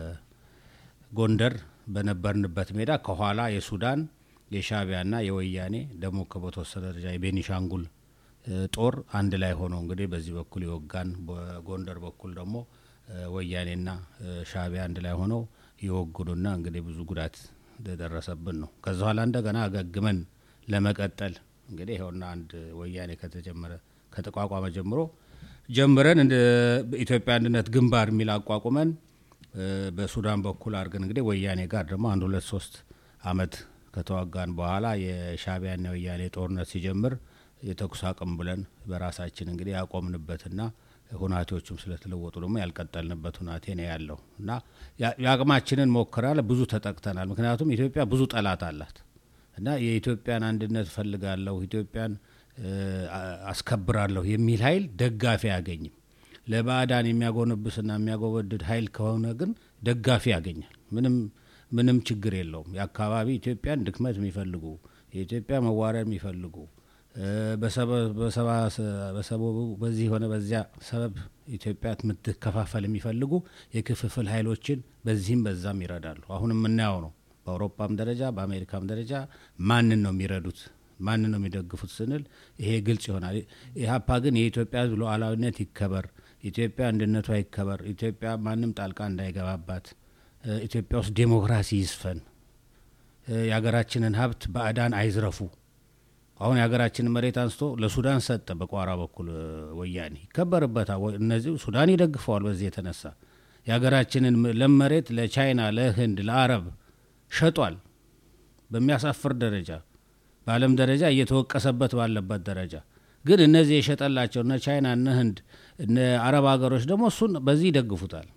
በጎንደር በነበርንበት ሜዳ ከኋላ የሱዳን የሻዕቢያና የወያኔ ደግሞ በተወሰነ ደረጃ የቤኒሻንጉል እ፣ ጦር አንድ ላይ ሆኖ እንግዲህ በዚህ በኩል የወጋን በጎንደር በኩል ደግሞ እ፣ ወያኔና እ፣ ሻዕቢያ አንድ ላይ ሆነው የወጉንና እንግዲህ ብዙ ጉዳት የደረሰብን ነው። ከዛ ኋላ እንደገና አገግመን ለመቀጠል እንግዲህ ይኸውና አንድ ወያኔ ከተጀመረ ከተቋቋመ ጀምሮ ጀምረን እንደ በኢትዮጵያ አንድነት ግንባር የሚል አቋቁመን እ፣ በሱዳን በኩል አድርገን እንግዲህ ወያኔ ጋር ደግሞ አንድ ሁለት ሶስት አመት ከተዋጋን በኋላ የሻዕቢያና የወያኔ ጦርነት ሲጀምር የተኩስ አቁም ብለን በራሳችን እንግዲህ ያቆምንበትና ሁናቴዎቹም ስለተለወጡ ደግሞ ያልቀጠልንበት ሁናቴ ነው ያለው እና ያ- የአቅማችንን ሞክራል። ብዙ ተጠቅተናል። ምክንያቱም ኢትዮጵያ ብዙ ጠላት አላት እና የኢትዮጵያን አንድነት ፈልጋለሁ ኢትዮጵያን እ፣ አ- አስከብራለሁ የሚል ኃይል ደጋፊ አያገኝም። ለባዕዳን የሚያጎነብስና የሚያጎበድድ ኃይል ከሆነ ግን ደጋፊ ያገኛል። ምንም ምንም ችግር የለውም። የአካባቢ ኢትዮጵያን ድክመት የሚፈልጉ የኢትዮጵያ መዋረድ የሚፈልጉ እ፣ በሰበ- በሰባ- በሰበቡ በዚህ ሆነ በዚያ ሰበብ ኢትዮጵያ የምትከፋፈል የሚፈልጉ የክፍፍል ኃይሎችን በዚህም በዛም ይረዳሉ። አሁን የምናየው ነው። በአውሮፓም ደረጃ በአሜሪካም ደረጃ ማንን ነው የሚረዱት? ማንን ነው የሚደግፉት ስንል ይሄ ግልጽ ይሆናል። ኢህአፓ ግን የኢትዮጵያ ሕዝብ ሉዓላዊነት ይከበር፣ ኢትዮጵያ አንድነቷ ይከበር፣ ኢትዮጵያ ማንም ጣልቃ እንዳይገባባት፣ እ፣ ኢትዮጵያ ውስጥ ዴሞክራሲ ይስፈን፣ እ፣ የሀገራችንን ሀብት ባዕዳን አይዝረፉ። አሁን የሀገራችንን መሬት አንስቶ ለሱዳን ሰጠ። በቋራ በኩል እ፣ ወያኔ ይከበርበታል። ወ- እነዚህ ሱዳን ይደግፈዋል። በዚህ የተነሳ የሀገራችንን ም- ለም መሬት ለቻይና፣ ለህንድ፣ ለአረብ ሸጧል። በሚያሳፍር ደረጃ በዓለም ደረጃ እየተወቀሰበት ባለበት ደረጃ ግን እነዚህ የሸጠላቸው እነ ቻይና እነ ህንድ እነ አረብ ሀገሮች ደግሞ እሱን በዚህ ይደግፉታል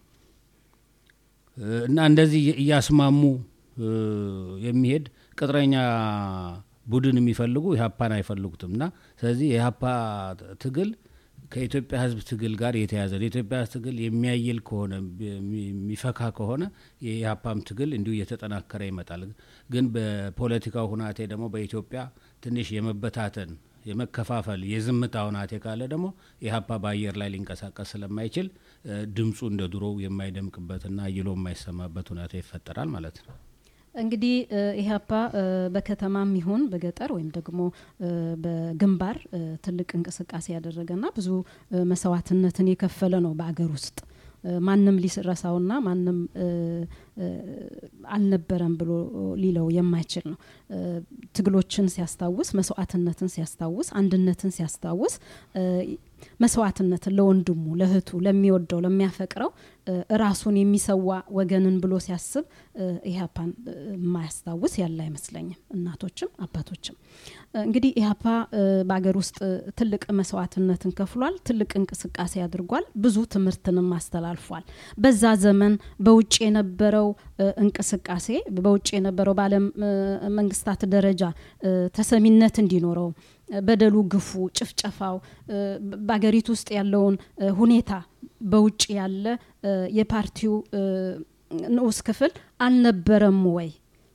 እ፣ እና እንደዚህ እየ- እያስማሙ እ፣ የሚሄድ ቅጥረኛ ቡድን የሚፈልጉ ኢህአፓን አይፈልጉትም እና ስለዚህ የኢህአፓ ትግል ከኢትዮጵያ ህዝብ ትግል ጋር የተያዘ ነው። የኢትዮጵያ ህዝብ ትግል የሚያይል ከሆነ የሚ- የሚፈካ ከሆነ የኢህአፓም ትግል እንዲሁ እየተጠናከረ ይመጣል። ግን በፖለቲካው ሁናቴ ደግሞ በኢትዮጵያ ትንሽ የመበታተን የመከፋፈል የዝምታ ሁናቴ ካለ ደግሞ ኢህአፓ በአየር ላይ ሊንቀሳቀስ ስለማይችል እ፣ ድምፁ እንደ ድሮው የማይደምቅበትና አይሎ የማይሰማበት ሁናቴ ይፈጠራል ማለት ነው። እንግዲህ እ፣ ኢህአፓ እ፣ በከተማም ይሁን በገጠር ወይም ደግሞ እ፣ በግንባር እ፣ ትልቅ እንቅስቃሴ ያደረገና ብዙ እ፣ መስዋዕትነትን የከፈለ ነው በአገር ውስጥ እ፣ ማንም ሊረሳውና ማንም እ፣ እ፣ አልነበረም ብሎ ሊለው የማይችል ነው። እ፣ ትግሎችን ሲያስታውስ፣ መስዋዕትነትን ሲያስታውስ፣ አንድነትን ሲያስታውስ እ፣ መስዋዕትነትን ለወንድሙ፣ ለእህቱ፣ ለሚወደው፣ ለሚያፈቅረው እ፣ ራሱን የሚሰዋ ወገንን ብሎ ሲያስብ እ፣ ኢህአፓን እ፣ የማያስታውስ ያለ አይመስለኝም። እናቶችም አባቶችም እ፣ እንግዲህ ኢህአፓ እ፣ በአገር ውስጥ እ፣ ትልቅ መስዋዕትነትን ከፍሏል። ትልቅ እንቅስቃሴ አድርጓል። ብዙ ትምህርትንም አስተላልፏል። በዛ ዘመን በውጭ የነበረው እ፣ እንቅስቃሴ በውጭ የነበረው በዓለም እ፣ መንግስታት ደረጃ እ፣ ተሰሚነት እንዲኖረው እ፣ በደሉ፣ ግፉ፣ ጭፍጨፋው እ፣ በ- በአገሪቱ ውስጥ ያለውን እ፣ ሁኔታ በውጭ ያለ እ፣ የፓርቲው እ፣ ንዑስ ክፍል አልነበረም ወይ?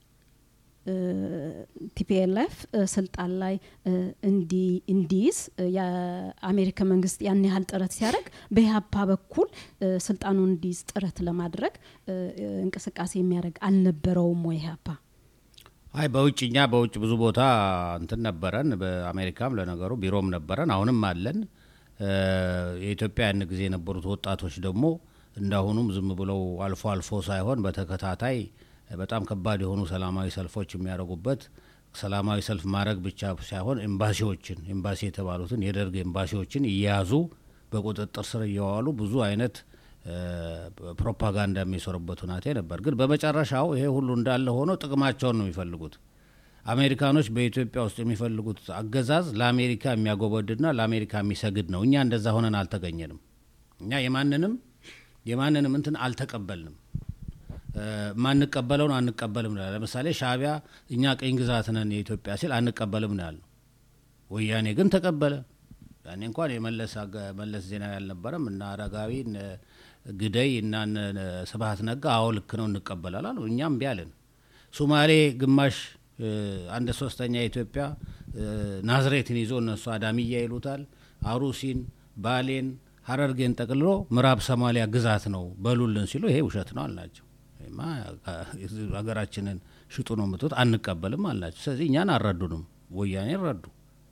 ቲፒኤልኤፍ ስልጣን ላይ እ፣ እንዲ- እንዲይዝ እ፣ የአሜሪካ መንግስት ያን ያህል ጥረት ሲያደርግ በኢህአፓ በኩል እ፣ ስልጣኑን እንዲይዝ ጥረት ለማድረግ እ፣ እ፣ እንቅስቃሴ የሚያደርግ አልነበረውም ወይ ኢህአፓ? አይ በውጭ እኛ በውጭ ብዙ ቦታ እንትን ነበረን። በአሜሪካም ለነገሩ ቢሮም ነበረን፣ አሁንም አለን። እ፣ የኢትዮጵያ ያን ጊዜ የነበሩት ወጣቶች ደግሞ እንዳሁኑም ዝም ብለው አልፎ አልፎ ሳይሆን በተከታታይ በጣም ከባድ የሆኑ ሰላማዊ ሰልፎች የሚያደርጉበት ሰላማዊ ሰልፍ ማድረግ ብቻ ሳይሆን ኤምባሲዎችን ኤምባሲ የተባሉትን የደርግ ኤምባሲዎችን እየያዙ በቁጥጥር ስር እየዋሉ ብዙ አይነት እ፣ ፕሮፓጋንዳ የሚሰሩበት ሁናቴ ነበር። ግን በመጨረሻው ይሄ ሁሉ እንዳለ ሆኖ ጥቅማቸውን ነው የሚፈልጉት። አሜሪካኖች በኢትዮጵያ ውስጥ የሚፈልጉት አገዛዝ ለአሜሪካ የሚያጎበድድና ለአሜሪካ የሚሰግድ ነው። እኛ እንደዛ ሆነን አልተገኘንም። እኛ የማንንም የማንንም እንትን አልተቀበልንም። እ፣ ማንቀበለውን አንቀበልም ነው። ለምሳሌ ሻዕቢያ እኛ ቅኝ ግዛት ነን የኢትዮጵያ ሲል አንቀበልም ነው ያልነው። ወያኔ ግን ተቀበለ። ያኔ እንኳን የመለስ አገ- መለስ ዜናዊ አልነበረም እና አረጋዊ እነ ግደይ እና እነ ስብሀት ነጋ አዎ ልክ ነው እንቀበላል አሉ። እኛም እምቢ አልን። ሶማሌ ግማሽ እ፣ አንድ ሶስተኛ የኢትዮጵያ እ፣ ናዝሬትን ይዞ እነሱ አዳሚያ ይሉታል። አሩሲን፣ ባሌን፣ ሀረርጌን ጠቅልሎ ምዕራብ ሶማሊያ ግዛት ነው በሉልን ሲሉ ይሄ ውሸት ነው አልናቸው። ይሄማ ሀገራችንን ሽጡ ነው የምትሉት አንቀበልም አልናቸው። ስለዚህ እኛን አልረዱንም፣ ወያኔን ረዱ።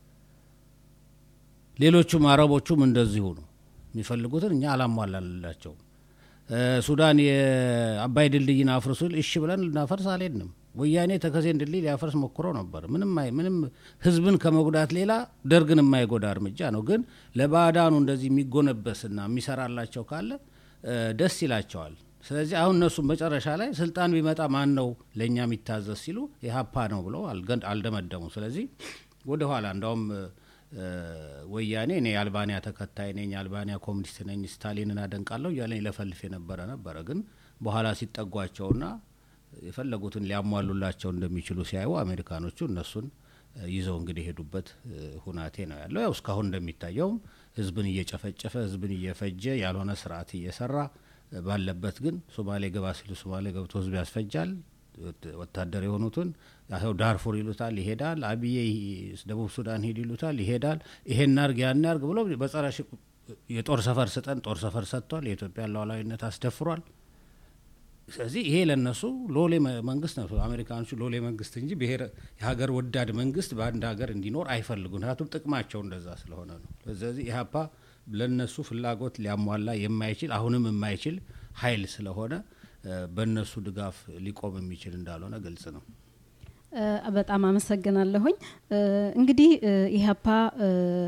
ሌሎቹም አረቦቹም እንደዚሁ ነው የሚፈልጉትን እኛ አላሟላላቸውም። እ፣ ሱዳን የአባይ ድልድይን አፍርሱ ሲል እሺ ብለን ልናፈርስ አልሄድንም። ወያኔ ተከዜን ድልድይ ሊያፈርስ ሞክሮ ነበር። ምንም አይ- ምንም ህዝብን ከመጉዳት ሌላ ደርግን የማይጎዳ እርምጃ ነው። ግን ለባዕዳኑ እንደዚህ የሚጎነበስና የሚሰራላቸው ካለ እ፣ ደስ ይላቸዋል። ስለዚህ አሁን እነሱም መጨረሻ ላይ ስልጣን ቢመጣ ማን ነው ለእኛ የሚታዘዝ ሲሉ ኢህአፓ ነው ብለው አልገን- አልደመደሙ። ስለዚህ ወደ ኋላ እንዳውም እ፣ ወያኔ እኔ የአልባንያ ተከታይ ነኝ፣ የአልባንያ ኮሚኒስት ነኝ፣ ስታሊንን አደንቃለሁ እያለ ለፈልፍ የነበረ ነበረ። ግን በኋላ ሲጠጓቸውና የፈለጉትን ሊያሟሉላቸው እንደሚችሉ ሲያዩ አሜሪካኖቹ እነሱን እ፣ ይዘው እንግዲህ የሄዱበት እ፣ ሁናቴ ነው ያለው። ያው እስካሁን እንደሚታየውም ህዝብን እየጨፈጨፈ ህዝብን እየፈጀ ያልሆነ ስርዓት እየሰራ እ፣ ባለበት ግን ሶማሌ ገባ ሲሉ ሶማሌ ገብቶ ህዝብ ያስፈጃል። ወት- ወታደር የሆኑትን ያው ዳርፉር ይሉታል ይሄዳል። አብዬ ይ- ደቡብ ሱዳን ሂድ ይሉታል ይሄዳል። ይሄን አርግ ያን አርግ ብሎ በጸረ ሽ- የጦር ሰፈር ስጠን ጦር ሰፈር ሰጥቷል። የኢትዮጵያን ሉዓላዊነት አስደፍሯል። ስለዚህ ይሄ ለነሱ ሎሌ መ- መንግስት ነው። አሜሪካኖቹ ሎሌ መንግስት እንጂ ብሔር የሀገር ወዳድ መንግስት በአንድ ሀገር እንዲኖር አይፈልጉም። ምክንያቱም ጥቅማቸው እንደዛ ስለሆነ ነው። ስለዚህ ኢህአፓ ለነሱ ፍላጎት ሊያሟላ የማይችል አሁንም የማይችል ኃይል ስለሆነ እ፣ በእነሱ ድጋፍ ሊቆም የሚችል እንዳልሆነ ግልጽ ነው። እ፣ በጣም አመሰግናለሁኝ። እ፣ እንግዲህ እ፣ ኢህአፓ እ፣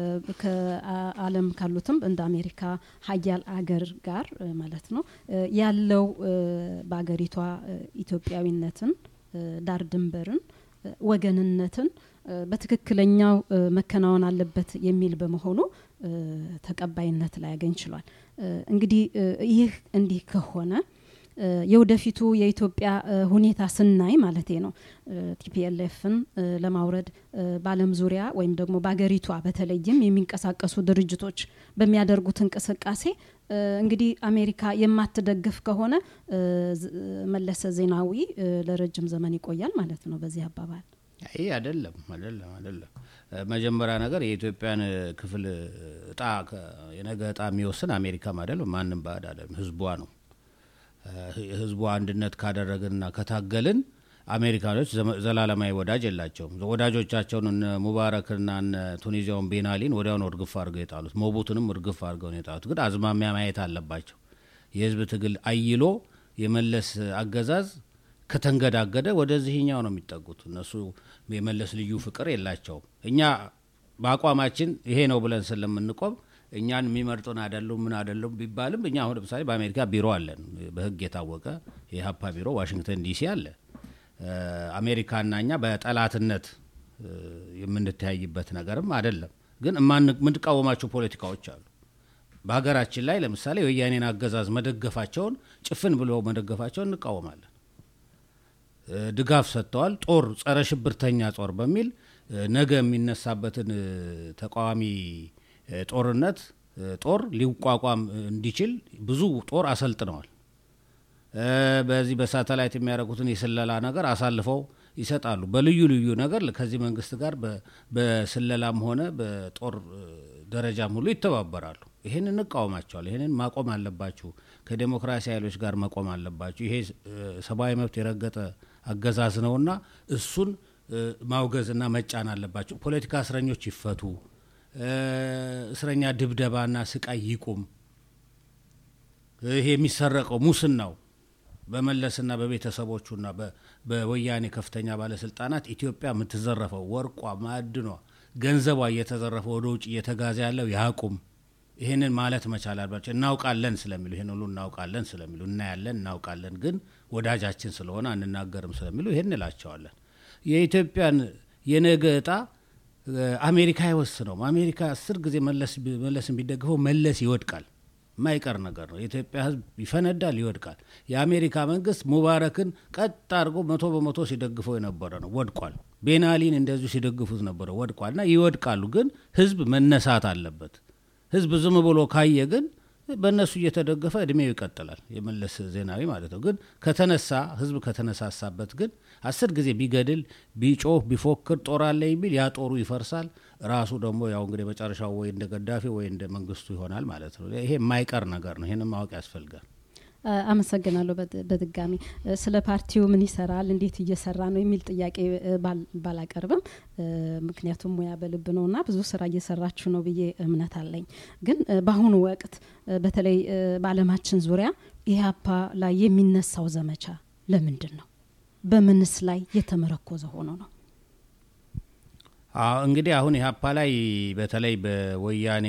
ከዓለም ካሉትም እንደ አሜሪካ ሀያል አገር ጋር እ፣ ማለት ነው እ፣ ያለው እ፣ በአገሪቷ እ፣ ኢትዮጵያዊነትን እ፣ ዳር ድንበርን እ፣ ወገንነትን እ፣ በትክክለኛው እ፣ መከናወን አለበት የሚል በመሆኑ እ፣ ተቀባይነት ላያገኝ ችሏል። እ፣ እንግዲህ እ፣ ይህ እንዲህ ከሆነ እ፣ የወደፊቱ የኢትዮጵያ እ፣ ሁኔታ ስናይ ማለቴ ነው ቲፒኤልኤፍን ለማውረድ እ፣ በዓለም ዙሪያ ወይም ደግሞ በአገሪቷ በተለይም የሚንቀሳቀሱ ድርጅቶች በሚያደርጉት እንቅስቃሴ እ፣ እንግዲህ አሜሪካ የማትደግፍ ከሆነ እ፣ ዝ- መለሰ ዜናዊ እ፣ ለረጅም ዘመን ይቆያል ማለት ነው። በዚህ አባባል ይህ አይደለም አይደለም አይደለም። እ፣ መጀመሪያ ነገር የኢትዮጵያን እ፣ ክፍል እ፣ እጣ ከ- የነገ እጣ የሚወስን አሜሪካም አይደለም ማንም ባዕድ አይደለም፣ ህዝቧ ነው። እ፣ ህዝቡ አንድነት ካደረግንና ከታገልን አሜሪካኖች ዘመ- ዘላለማዊ ወዳጅ የላቸውም። ወዳጆቻቸውን እነ ሙባረክና እነ ቱኒዚያውን ቤናሊን ወዲያውኑ እርግፍ አድርገው የጣሉት፣ ሞቡትንም እርግፍ አድርገው ነው የጣሉት። ግን አዝማሚያ ማየት አለባቸው። የህዝብ ትግል አይሎ የመለስ አገዛዝ ከተንገዳገደ ወደዚህኛው ነው የሚጠጉት። እነሱ የመለስ ልዩ ፍቅር የላቸውም። እኛ በአቋማችን ይሄ ነው ብለን ስለምንቆም እኛን የሚመርጡን አይደሉም ምን አይደሉም ቢባልም እኛ አሁን ለምሳሌ በአሜሪካ ቢሮ አለን፣ በህግ የታወቀ የሀፓ ቢሮ ዋሽንግተን ዲሲ አለ። እ፣ አሜሪካና እኛ በጠላትነት እ፣ የምንተያይበት ነገርም አይደለም። ግን እማን- የምንቃወማቸው ፖለቲካዎች አሉ። በሀገራችን ላይ ለምሳሌ የወያኔን አገዛዝ መደገፋቸውን ጭፍን ብሎ መደገፋቸውን እንቃወማለን። እ፣ ድጋፍ ሰጥተዋል። ጦር ጸረ ሽብርተኛ ጦር በሚል እ፣ ነገ የሚነሳበትን እ፣ ተቃዋሚ እ፣ ጦርነት እ፣ ጦር ሊቋቋም እንዲችል ብዙ ጦር አሰልጥነዋል። እ፣ በዚህ በሳተላይት የሚያደርጉትን የስለላ ነገር አሳልፈው ይሰጣሉ። በልዩ ልዩ ነገር ከዚህ መንግስት ጋር በ- በስለላም ሆነ በጦር እ፣ ደረጃም ሁሉ ይተባበራሉ። ይህን እንቃወማቸዋል። ይህንን ማቆም አለባችሁ፣ ከዴሞክራሲ ኃይሎች ጋር መቆም አለባችሁ። ይሄ እ፣ ሰብአዊ መብት የረገጠ አገዛዝ ነውና እሱን እ፣ ማውገዝና መጫን አለባችሁ። ፖለቲካ እስረኞች ይፈቱ፣ እ፣ እስረኛ ድብደባና ስቃይ ይቁም። ይሄ የሚሰረቀው ሙስናው በመለስና በቤተሰቦቹና በ- በወያኔ ከፍተኛ ባለስልጣናት ኢትዮጵያ የምትዘረፈው ወርቋ፣ ማዕድኗ፣ ገንዘቧ እየተዘረፈ ወደ ውጭ እየተጋዘ ያለው ያቁም። ይህንን ማለት መቻል አለባቸው። እናውቃለን ስለሚሉ ይህን ሁሉ እናውቃለን ስለሚሉ እናያለን፣ እናውቃለን፣ ግን ወዳጃችን ስለሆነ አንናገርም ስለሚሉ ይህን እላቸዋለን። የኢትዮጵያን የነገ እጣ እ፣ አሜሪካ አይወስነውም። አሜሪካ አስር ጊዜ መለስ ቢ- መለስን ቢደግፈው መለስ ይወድቃል። የማይቀር ነገር ነው። የኢትዮጵያ ሕዝብ ይፈነዳል፣ ይወድቃል። የአሜሪካ መንግስት ሙባረክን ቀጥ አድርጎ መቶ በመቶ ሲደግፈው የነበረ ነው፣ ወድቋል። ቤናሊን እንደዚሁ ሲደግፉት ነበረ፣ ወድቋል። እና ይወድቃሉ፣ ግን ሕዝብ መነሳት አለበት። ሕዝብ ዝም ብሎ ካየ ግን በእነሱ እየተደገፈ እድሜው ይቀጥላል። የመለስ ዜናዊ ማለት ነው። ግን ከተነሳ ሕዝብ ከተነሳሳበት ግን አስር ጊዜ ቢገድል ቢጮህ ቢፎክር ጦር አለኝ ቢል ያ ጦሩ ይፈርሳል። ራሱ ደግሞ ያው እንግዲህ መጨረሻው ወይ እንደ ገዳፊ ወይ እንደ መንግስቱ ይሆናል ማለት ነው። ይሄ የማይቀር ነገር ነው። ይህንም ማወቅ ያስፈልጋል። አ- አመሰግናለሁ። በድ- በድጋሚ እ፣ ስለ ፓርቲው ምን ይሰራል፣ እንዴት እየሰራ ነው የሚል ጥያቄ እ፣ ባል- ባላቀርብም እ፣ ምክንያቱም ሙያ በልብ ነውና ብዙ ስራ እየሰራችሁ ነው ብዬ እምነት አለኝ። ግን እ፣ በአሁኑ ወቅት እ፣ በተለይ እ፣ በዓለማችን ዙሪያ ኢህአፓ ላይ የሚነሳው ዘመቻ ለምንድን ነው? በምንስ ላይ የተመረኮዘ ሆኖ ነው? አዎ እንግዲህ አሁን ኢህአፓ ላይ በተለይ በወያኔ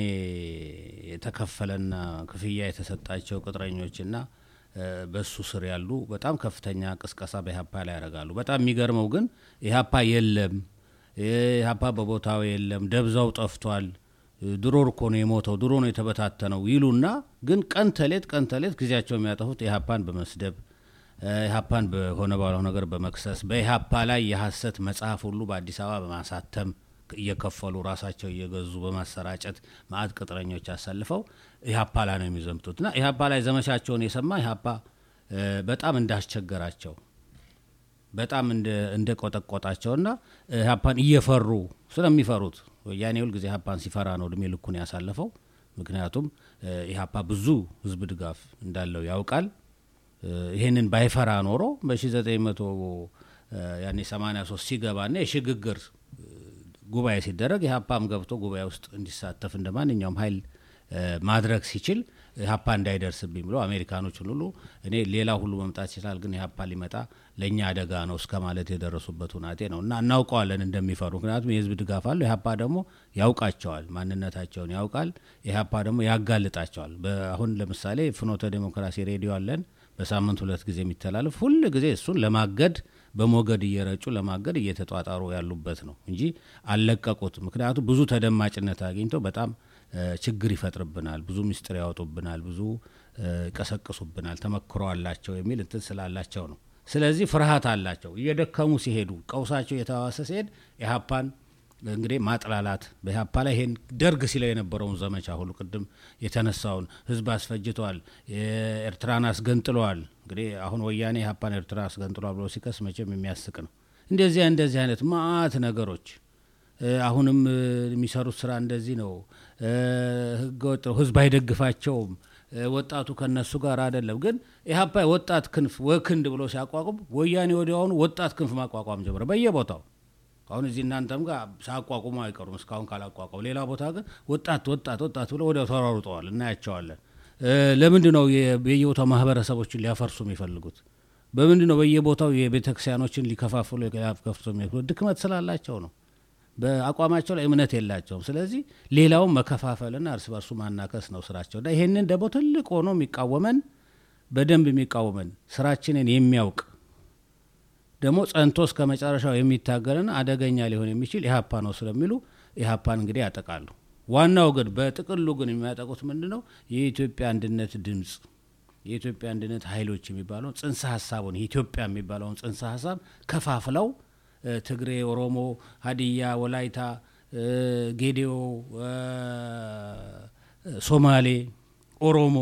የተከፈለና ክፍያ የተሰጣቸው ቅጥረኞችና እ፣ በሱ ስር ያሉ በጣም ከፍተኛ ቅስቀሳ በኢህአፓ ላይ ያደርጋሉ። በጣም የሚገርመው ግን ኢህአፓ የለም፣ ኢህአፓ በቦታው የለም፣ ደብዛው ጠፍቷል፣ እ፣ ድሮ እኮ ነው የሞተው፣ ድሮ ነው የተበታተነው ይሉና ግን ቀን ተሌት ቀን ተሌት ጊዜያቸው የሚያጠፉት ኢህአፓን በመስደብ እ፣ ኢህአፓን በሆነ ባለው ነገር በመክሰስ በኢህአፓ ላይ የሐሰት መጽሐፍ ሁሉ በአዲስ አበባ በማሳተም እየከፈሉ ራሳቸው እየገዙ በማሰራጨት ማአት ቅጥረኞች አሰልፈው ኢህአፓ ላይ ነው የሚዘምቱት እና ኢህአፓ ላይ ዘመቻቸውን የሰማ ኢህአፓ እ፣ በጣም እንዳስቸገራቸው በጣም እንደ ቆጠቆጣቸውና ኢህአፓን እየፈሩ ስለሚፈሩት ወያኔ ሁል ጊዜ ኢህአፓን ሲፈራ ነው እድሜ ልኩን ያሳለፈው። ምክንያቱም እ፣ ኢህአፓ ብዙ ህዝብ ድጋፍ እንዳለው ያውቃል። እ፣ ይሄንን ባይፈራ ኖሮ በ1900 ያኔ 83 ሲገባና የሽግግር እ፣ ጉባኤ ሲደረግ ኢህአፓም ገብቶ ጉባኤ ውስጥ እንዲሳተፍ እንደ ማንኛውም ኃይል እ፣ ማድረግ ሲችል ኢህአፓ እንዳይደርስብኝ ብሎ አሜሪካኖችን ሁሉ እኔ ሌላ ሁሉ መምጣት ይችላል፣ ግን ኢህአፓ ሊመጣ ለእኛ አደጋ ነው እስከ ማለት የደረሱበት ሁናቴ ነው እና እናውቀዋለን እንደሚፈሩ። ምክንያቱም የህዝብ ድጋፍ አለው። ኢህአፓ ደግሞ ያውቃቸዋል፣ ማንነታቸውን ያውቃል። ኢህአፓ ደግሞ ያጋልጣቸዋል። አሁን ለምሳሌ ፍኖተ ዴሞክራሲ ሬዲዮ አለን በሳምንት ሁለት ጊዜ የሚተላለፍ ሁል ጊዜ እሱን ለማገድ በሞገድ እየረጩ ለማገድ እየተጧጣሩ ያሉበት ነው እንጂ አልለቀቁት። ምክንያቱም ብዙ ተደማጭነት አግኝተው በጣም እ፣ ችግር ይፈጥርብናል፣ ብዙ ምስጢር ያወጡብናል፣ ብዙ እ፣ ይቀሰቅሱብናል፣ ተመክሮ አላቸው የሚል እንትን ስላላቸው ነው። ስለዚህ ፍርሃት አላቸው። እየደከሙ ሲሄዱ ቀውሳቸው እየተዋሰ ሲሄድ ኢህአፓን እንግዲህ ማጥላላት በኢህአፓ ላይ ይሄን ደርግ ሲለው የነበረውን ዘመቻ ሁሉ ቅድም የተነሳውን ህዝብ አስፈጅተዋል፣ ኤርትራን አስገንጥለዋል። እንግዲህ አሁን ወያኔ ኢህአፓን ኤርትራ አስገንጥሏል ብሎ ሲከስ መቼም የሚያስቅ ነው። እንደዚያ እንደዚህ አይነት ማአት ነገሮች እ፣ አሁንም እ፣ የሚሰሩት ስራ እንደዚህ ነው። እ፣ ህገወጥ ነው። ህዝብ አይደግፋቸውም። እ፣ ወጣቱ ከነሱ ጋር አይደለም። ግን ኢህአፓ ወጣት ክንፍ ወክንድ ብሎ ሲያቋቁም ወያኔ ወዲያውኑ ወጣት ክንፍ ማቋቋም ጀመረ በየቦታው አሁን እዚህ እናንተም ጋር ሳያቋቁሙ አይቀሩም እስካሁን ካላቋቋሙ። ሌላ ቦታ ግን ወጣት ወጣት ወጣት ብለው ወዲያው ተሯሩጠዋል፣ እናያቸዋለን። እ፣ ለምንድን ነው የ- በየቦታው ማህበረሰቦችን ሊያፈርሱ የሚፈልጉት? በምንድን ነው በየቦታው የቤተክርስቲያኖችን ሊከፋፍሉ ሊያከፍቱ የሚፈልጉት? ድክመት ስላላቸው ነው። በአቋማቸው ላይ እምነት የላቸውም። ስለዚህ ሌላውን መከፋፈልና እርስ በርሱ ማናከስ ነው ስራቸው እና ይሄንን ደግሞ ትልቅ ሆኖ የሚቃወመን በደንብ የሚቃወመን ስራችንን የሚያውቅ ደግሞ ጸንቶ እስከ መጨረሻው የሚታገልና አደገኛ ሊሆን የሚችል ኢህአፓ ነው ስለሚሉ ኢህአፓን እንግዲህ ያጠቃሉ። ዋናው ግን በጥቅሉ ግን የሚያጠቁት ምንድን ነው? የኢትዮጵያ አንድነት ድምፅ የኢትዮጵያ አንድነት ኃይሎች የሚባለውን ጽንሰ ሀሳቡን የኢትዮጵያ የሚባለውን ጽንሰ ሀሳብ ከፋፍለው እ፣ ትግሬ፣ ኦሮሞ፣ ሀዲያ፣ ወላይታ፣ እ፣ ጌዴኦ፣ እ፣ ሶማሌ፣ ኦሮሞ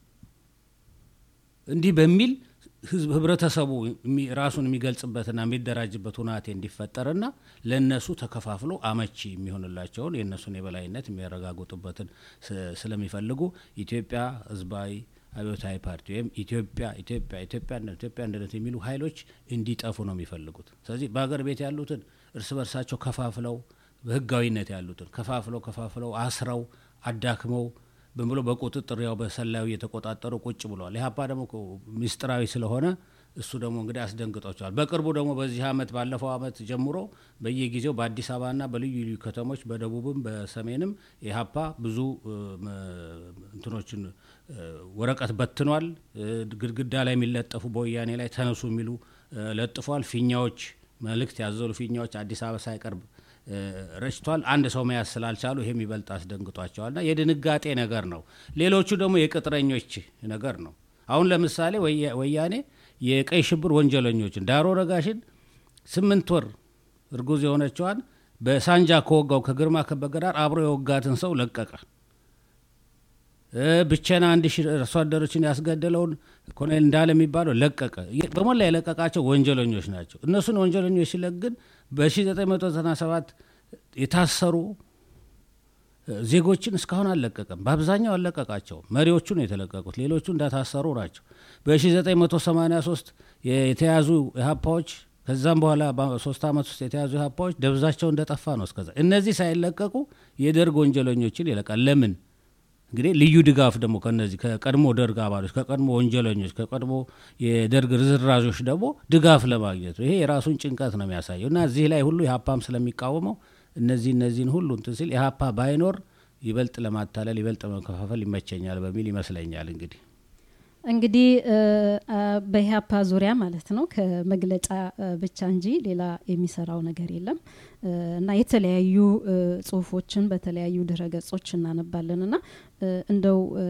እንዲህ በሚል ህዝብ ህብረተሰቡ የሚ- ራሱን የሚገልጽበትና የሚደራጅበት ሁናቴ እንዲፈጠርና ለእነሱ ተከፋፍሎ አመቺ የሚሆንላቸውን የእነሱን የበላይነት የሚያረጋግጡበትን ስ- ስለሚፈልጉ ኢትዮጵያ ህዝባዊ አብዮታዊ ፓርቲ ወይም ኢትዮጵያ ኢትዮጵያ ኢትዮጵያ አንድነት ኢትዮጵያ አንድነት የሚሉ ኃይሎች እንዲጠፉ ነው የሚፈልጉት። ስለዚህ በሀገር ቤት ያሉትን እርስ በርሳቸው ከፋፍለው በህጋዊነት ያሉትን ከፋፍለው ከፋፍለው አስረው አዳክመው ብን ብሎ በቁጥጥር ያው በሰላዩ እየተቆጣጠሩ ቁጭ ብለዋል። ኢህአፓ ደግሞ እኮ ምስጢራዊ ስለሆነ እሱ ደግሞ እንግዲህ አስደንግጧቸዋል። በቅርቡ ደግሞ በዚህ አመት ባለፈው አመት ጀምሮ በየጊዜው በአዲስ አበባና በልዩ ልዩ ከተሞች በደቡብም በሰሜንም ኢህአፓ ብዙ እ፣ መ- እንትኖችን እ፣ ወረቀት በትኗል። እ፣ ግድግዳ ላይ የሚለጠፉ በወያኔ ላይ ተነሱ የሚሉ እ፣ ለጥፏል። ፊኛዎች መልእክት ያዘሉ ፊኛዎች አዲስ አበባ ሳይቀርብ እ፣ ረጭቷል። አንድ ሰው መያዝ ስላልቻሉ ይሄ የሚበልጥ አስደንግጧቸዋልና የድንጋጤ ነገር ነው። ሌሎቹ ደግሞ የቅጥረኞች ነገር ነው። አሁን ለምሳሌ ወያ- ወያኔ የቀይ ሽብር ወንጀለኞችን ዳሮ ረጋሽን ስምንት ወር እርጉዝ የሆነችዋን በሳንጃ ከወጋው ከግርማ ከበደ ጋር አብሮ የወጋትን ሰው ለቀቀ። እ፣ ብቸና አንድ ሺህ አርሶ አደሮችን ያስገደለውን ኮሎኔል እንዳለ የሚባለው ለቀቀ። የ- በሞላ የለቀቃቸው ወንጀለኞች ናቸው። እነሱን ወንጀለኞች ሲለቅ ግን በ1997 የታሰሩ እ፣ ዜጎችን እስካሁን አልለቀቀም። በአብዛኛው አልለቀቃቸውም። መሪዎቹ ነው የተለቀቁት። ሌሎቹ እንዳታሰሩ ናቸው። በ1983 የተያዙ ኢህአፓዎች ከዛም በኋላ በሶስት ዓመት ውስጥ የተያዙ ኢህአፓዎች ደብዛቸው እንደጠፋ ነው እስከዛ። እነዚህ ሳይለቀቁ የደርግ ወንጀለኞችን ይለቃል። ለምን? እንግዲህ ልዩ ድጋፍ ደግሞ ከነዚህ ከቀድሞ ደርግ አባሎች፣ ከቀድሞ ወንጀለኞች፣ ከቀድሞ የደርግ ርዝራዦች ደግሞ ድጋፍ ለማግኘት ነው። ይሄ የራሱን ጭንቀት ነው የሚያሳየው እና እዚህ ላይ ሁሉ ኢህአፓም ስለሚቃወመው እነዚህ እነዚህን ሁሉ እንትን ሲል ኢህአፓ ባይኖር ይበልጥ ለማታለል ይበልጥ ለመከፋፈል ይመቸኛል በሚል ይመስለኛል እንግዲህ እንግዲህ እ፣ አ፣ በኢህአፓ ዙሪያ ማለት ነው ከመግለጫ እ፣ ብቻ እንጂ ሌላ የሚሰራው ነገር የለም እ፣ እና የተለያዩ እ፣ ጽሁፎችን በተለያዩ ድረ ገጾች እናነባለን እና እ፣ እንደው እ፣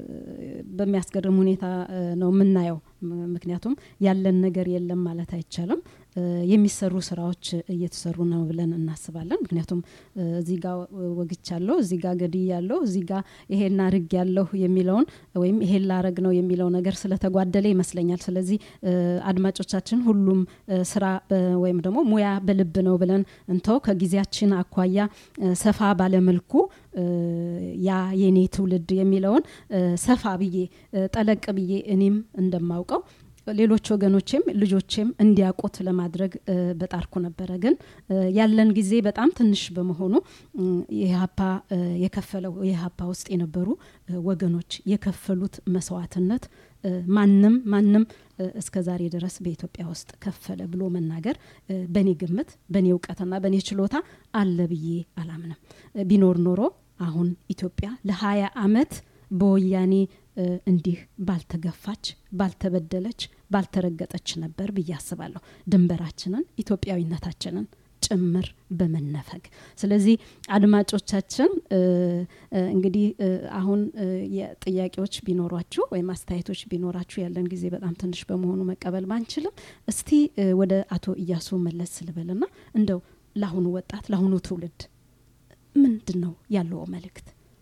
በሚያስገርም ሁኔታ እ፣ ነው የምናየው። ም- ምክንያቱም ያለን ነገር የለም ማለት አይቻልም። እ፣ የሚሰሩ ስራዎች እየተሰሩ ነው ብለን እናስባለን። ምክንያቱም እ፣ እዚህ ጋ ወግቻለሁ፣ እዚህ ጋ ገድያለሁ፣ እዚህ ጋ ይሄን አርግ ያለሁ የሚለውን ወይም ይሄን ላረግ ነው የሚለው ነገር ስለተጓደለ ይመስለኛል። ስለዚህ እ፣ አድማጮቻችን ሁሉም እ፣ ስራ በ- ወይም ደግሞ ሙያ በልብ ነው ብለን እንተው። ከጊዜያችን አኳያ እ፣ ሰፋ ባለመልኩ እ፣ ያ የኔ ትውልድ የሚለውን እ፣ ሰፋ ብዬ እ፣ ጠለቅ ብዬ እኔም እንደማውቀው ሌሎች ወገኖቼም ልጆቼም እንዲያውቁት ለማድረግ እ፣ በጣርኩ ነበረ። ግን እ፣ ያለን ጊዜ በጣም ትንሽ በመሆኑ እም፣ የኢህአፓ እ፣ የከፈለው የኢህአፓ ውስጥ የነበሩ እ፣ ወገኖች የከፈሉት መስዋዕትነት እ፣ ማንም ማንም እ፣ እስከ ዛሬ ድረስ በኢትዮጵያ ውስጥ ከፈለ ብሎ መናገር እ፣ በእኔ ግምት በእኔ እውቀትና በእኔ ችሎታ አለ ብዬ አላምንም። እ፣ ቢኖር ኖሮ አሁን ኢትዮጵያ ለሀያ አመት በወያኔ እ፣ እንዲህ ባልተገፋች፣ ባልተበደለች፣ ባልተረገጠች ነበር ብዬ አስባለሁ። ድንበራችንን ኢትዮጵያዊነታችንን ጭምር በመነፈግ ስለዚህ አድማጮቻችን እ፣ እ፣ እንግዲህ እ፣ አሁን እ፣ የጥያቄዎች ቢኖሯችሁ ወይም አስተያየቶች ቢኖራችሁ ያለን ጊዜ በጣም ትንሽ በመሆኑ መቀበል ባንችልም እስቲ እ፣ ወደ አቶ እያሱ መለስ ስልበልና እንደው ለአሁኑ ወጣት ለአሁኑ ትውልድ ምንድን ነው ያለው መልእክት?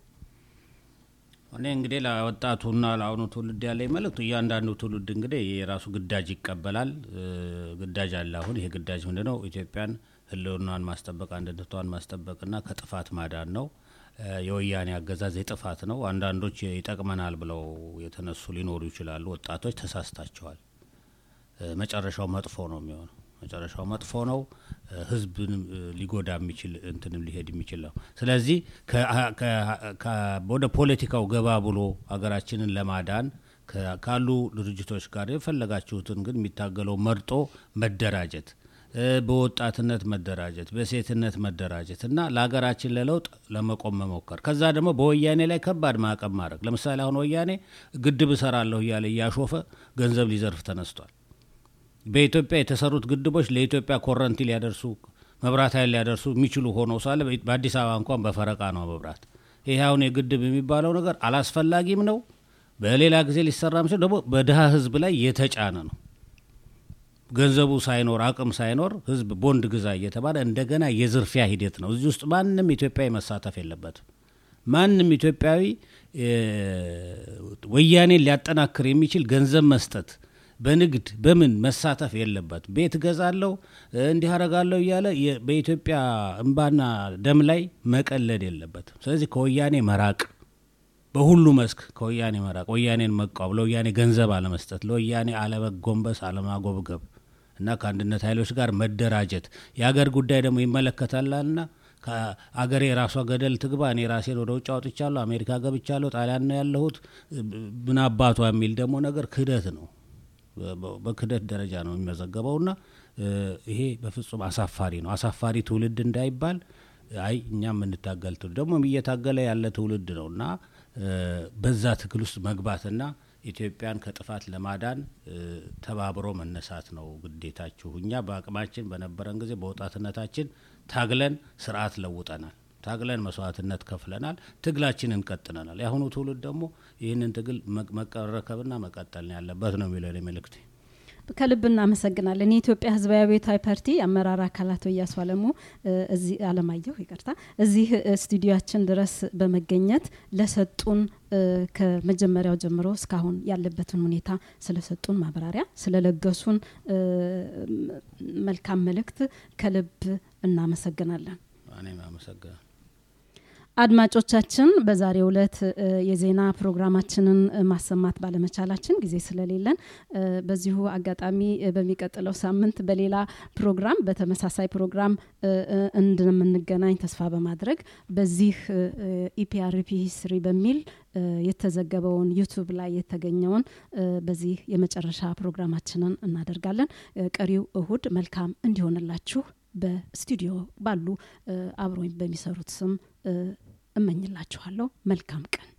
እኔ እንግዲህ ለወጣቱና ለአሁኑ ትውልድ ያለኝ መልእክቱ እያንዳንዱ ትውልድ እንግዲህ የራሱ ግዳጅ ይቀበላል። እ፣ ግዳጅ አለ። አሁን ይሄ ግዳጅ ምንድን ነው? ኢትዮጵያን ሕልውናን ማስጠበቅ አንድነቷን ማስጠበቅና ከጥፋት ማዳን ነው። እ፣ የወያኔ አገዛዝ የጥፋት ነው። አንዳንዶች ይጠቅመናል ብለው የተነሱ ሊኖሩ ይችላሉ። ወጣቶች ተሳስታቸዋል። እ፣ መጨረሻው መጥፎ ነው የሚሆነው። መጨረሻው መጥፎ ነው። እ፣ ህዝብንም እ፣ ሊጎዳ የሚችል እንትንም ሊሄድ የሚችል ነው። ስለዚህ ከ- ከ- ከ- ወደ ፖለቲካው ገባ ብሎ ሀገራችንን ለማዳን ከ- ካሉ ድርጅቶች ጋር የፈለጋችሁትን ግን የሚታገለው መርጦ መደራጀት እ፣ በወጣትነት መደራጀት፣ በሴትነት መደራጀት እና ለሀገራችን ለለውጥ ለመቆም መሞከር። ከዛ ደግሞ በወያኔ ላይ ከባድ ማዕቀብ ማድረግ። ለምሳሌ አሁን ወያኔ ግድብ እሰራለሁ እያለ እያሾፈ ገንዘብ ሊዘርፍ ተነስቷል። በኢትዮጵያ የተሰሩት ግድቦች ለኢትዮጵያ ኮረንቲ ሊያደርሱ መብራት ኃይል ሊያደርሱ የሚችሉ ሆነው ሳለ በአዲስ አበባ እንኳን በፈረቃ ነው መብራት። ይህ አሁን የግድብ የሚባለው ነገር አላስፈላጊም ነው። በሌላ ጊዜ ሊሰራ የሚችል ደግሞ በድሀ ህዝብ ላይ የተጫነ ነው። ገንዘቡ ሳይኖር አቅም ሳይኖር ህዝብ ቦንድ ግዛ እየተባለ እንደገና የዝርፊያ ሂደት ነው። እዚህ ውስጥ ማንም ኢትዮጵያዊ መሳተፍ የለበትም። ማንም ኢትዮጵያዊ እ፣ ወያኔን ሊያጠናክር የሚችል ገንዘብ መስጠት በንግድ በምን መሳተፍ የለበት። ቤት ገዛለሁ እንዲህ አረጋለሁ እያለ የ- በኢትዮጵያ እንባና ደም ላይ መቀለድ የለበትም። ስለዚህ ከወያኔ መራቅ በሁሉ መስክ ከወያኔ መራቅ፣ ወያኔን መቃወም፣ ለወያኔ ገንዘብ አለመስጠት፣ ለወያኔ አለመጎንበስ፣ አለማጎብገብ እና ከአንድነት ኃይሎች ጋር መደራጀት የሀገር ጉዳይ ደግሞ ይመለከታልና ከአገሬ የራሷ ገደል ትግባ፣ እኔ ራሴን ወደ ውጭ አውጥቻለሁ፣ አሜሪካ ገብቻለሁ፣ ጣሊያን ነው ያለሁት፣ ምን አባቷ የሚል ደግሞ ነገር ክህደት ነው። በክህደት ደረጃ ነው የሚመዘገበውና ይሄ በፍጹም አሳፋሪ ነው። አሳፋሪ ትውልድ እንዳይባል አይ እኛ የምንታገል ትውልድ ደግሞ እየታገለ ያለ ትውልድ ነው እና በዛ ትግል ውስጥ መግባትና ኢትዮጵያን ከጥፋት ለማዳን ተባብሮ መነሳት ነው ግዴታችሁ። እኛ በአቅማችን በነበረን ጊዜ በወጣትነታችን ታግለን ስርዓት ለውጠናል። ታግለን መስዋዕትነት ከፍለናል። ትግላችንን ቀጥለናል። የአሁኑ ትውልድ ደግሞ ይህንን ትግል መቀረከብና መቀጠል ነው ያለበት ነው የሚለው መልእክቴ። ከልብ እናመሰግናለን። የኢትዮጵያ ሕዝባዊ አብዮታዊ ፓርቲ አመራር አካላት እያሱ አለሙ እዚህ አለማየሁ ይቅርታ፣ እዚህ ስቱዲዮችን ድረስ በመገኘት ለሰጡን ከመጀመሪያው ጀምሮ እስካሁን ያለበትን ሁኔታ ስለሰጡን ማብራሪያ ስለለገሱን መልካም መልእክት ከልብ እናመሰግናለን። እኔም አመሰግናል። አድማጮቻችን በዛሬው ዕለት የዜና ፕሮግራማችንን ማሰማት ባለመቻላችን ጊዜ ስለሌለን በዚሁ አጋጣሚ በሚቀጥለው ሳምንት በሌላ ፕሮግራም በተመሳሳይ ፕሮግራም እንደምንገናኝ ተስፋ በማድረግ በዚህ ኢፒአርፒ ሂስትሪ በሚል የተዘገበውን ዩቱብ ላይ የተገኘውን በዚህ የመጨረሻ ፕሮግራማችንን እናደርጋለን። ቀሪው እሁድ መልካም እንዲሆንላችሁ በስቱዲዮ ባሉ አብሮኝ በሚሰሩት ስም እመኝላችኋለሁ። መልካም ቀን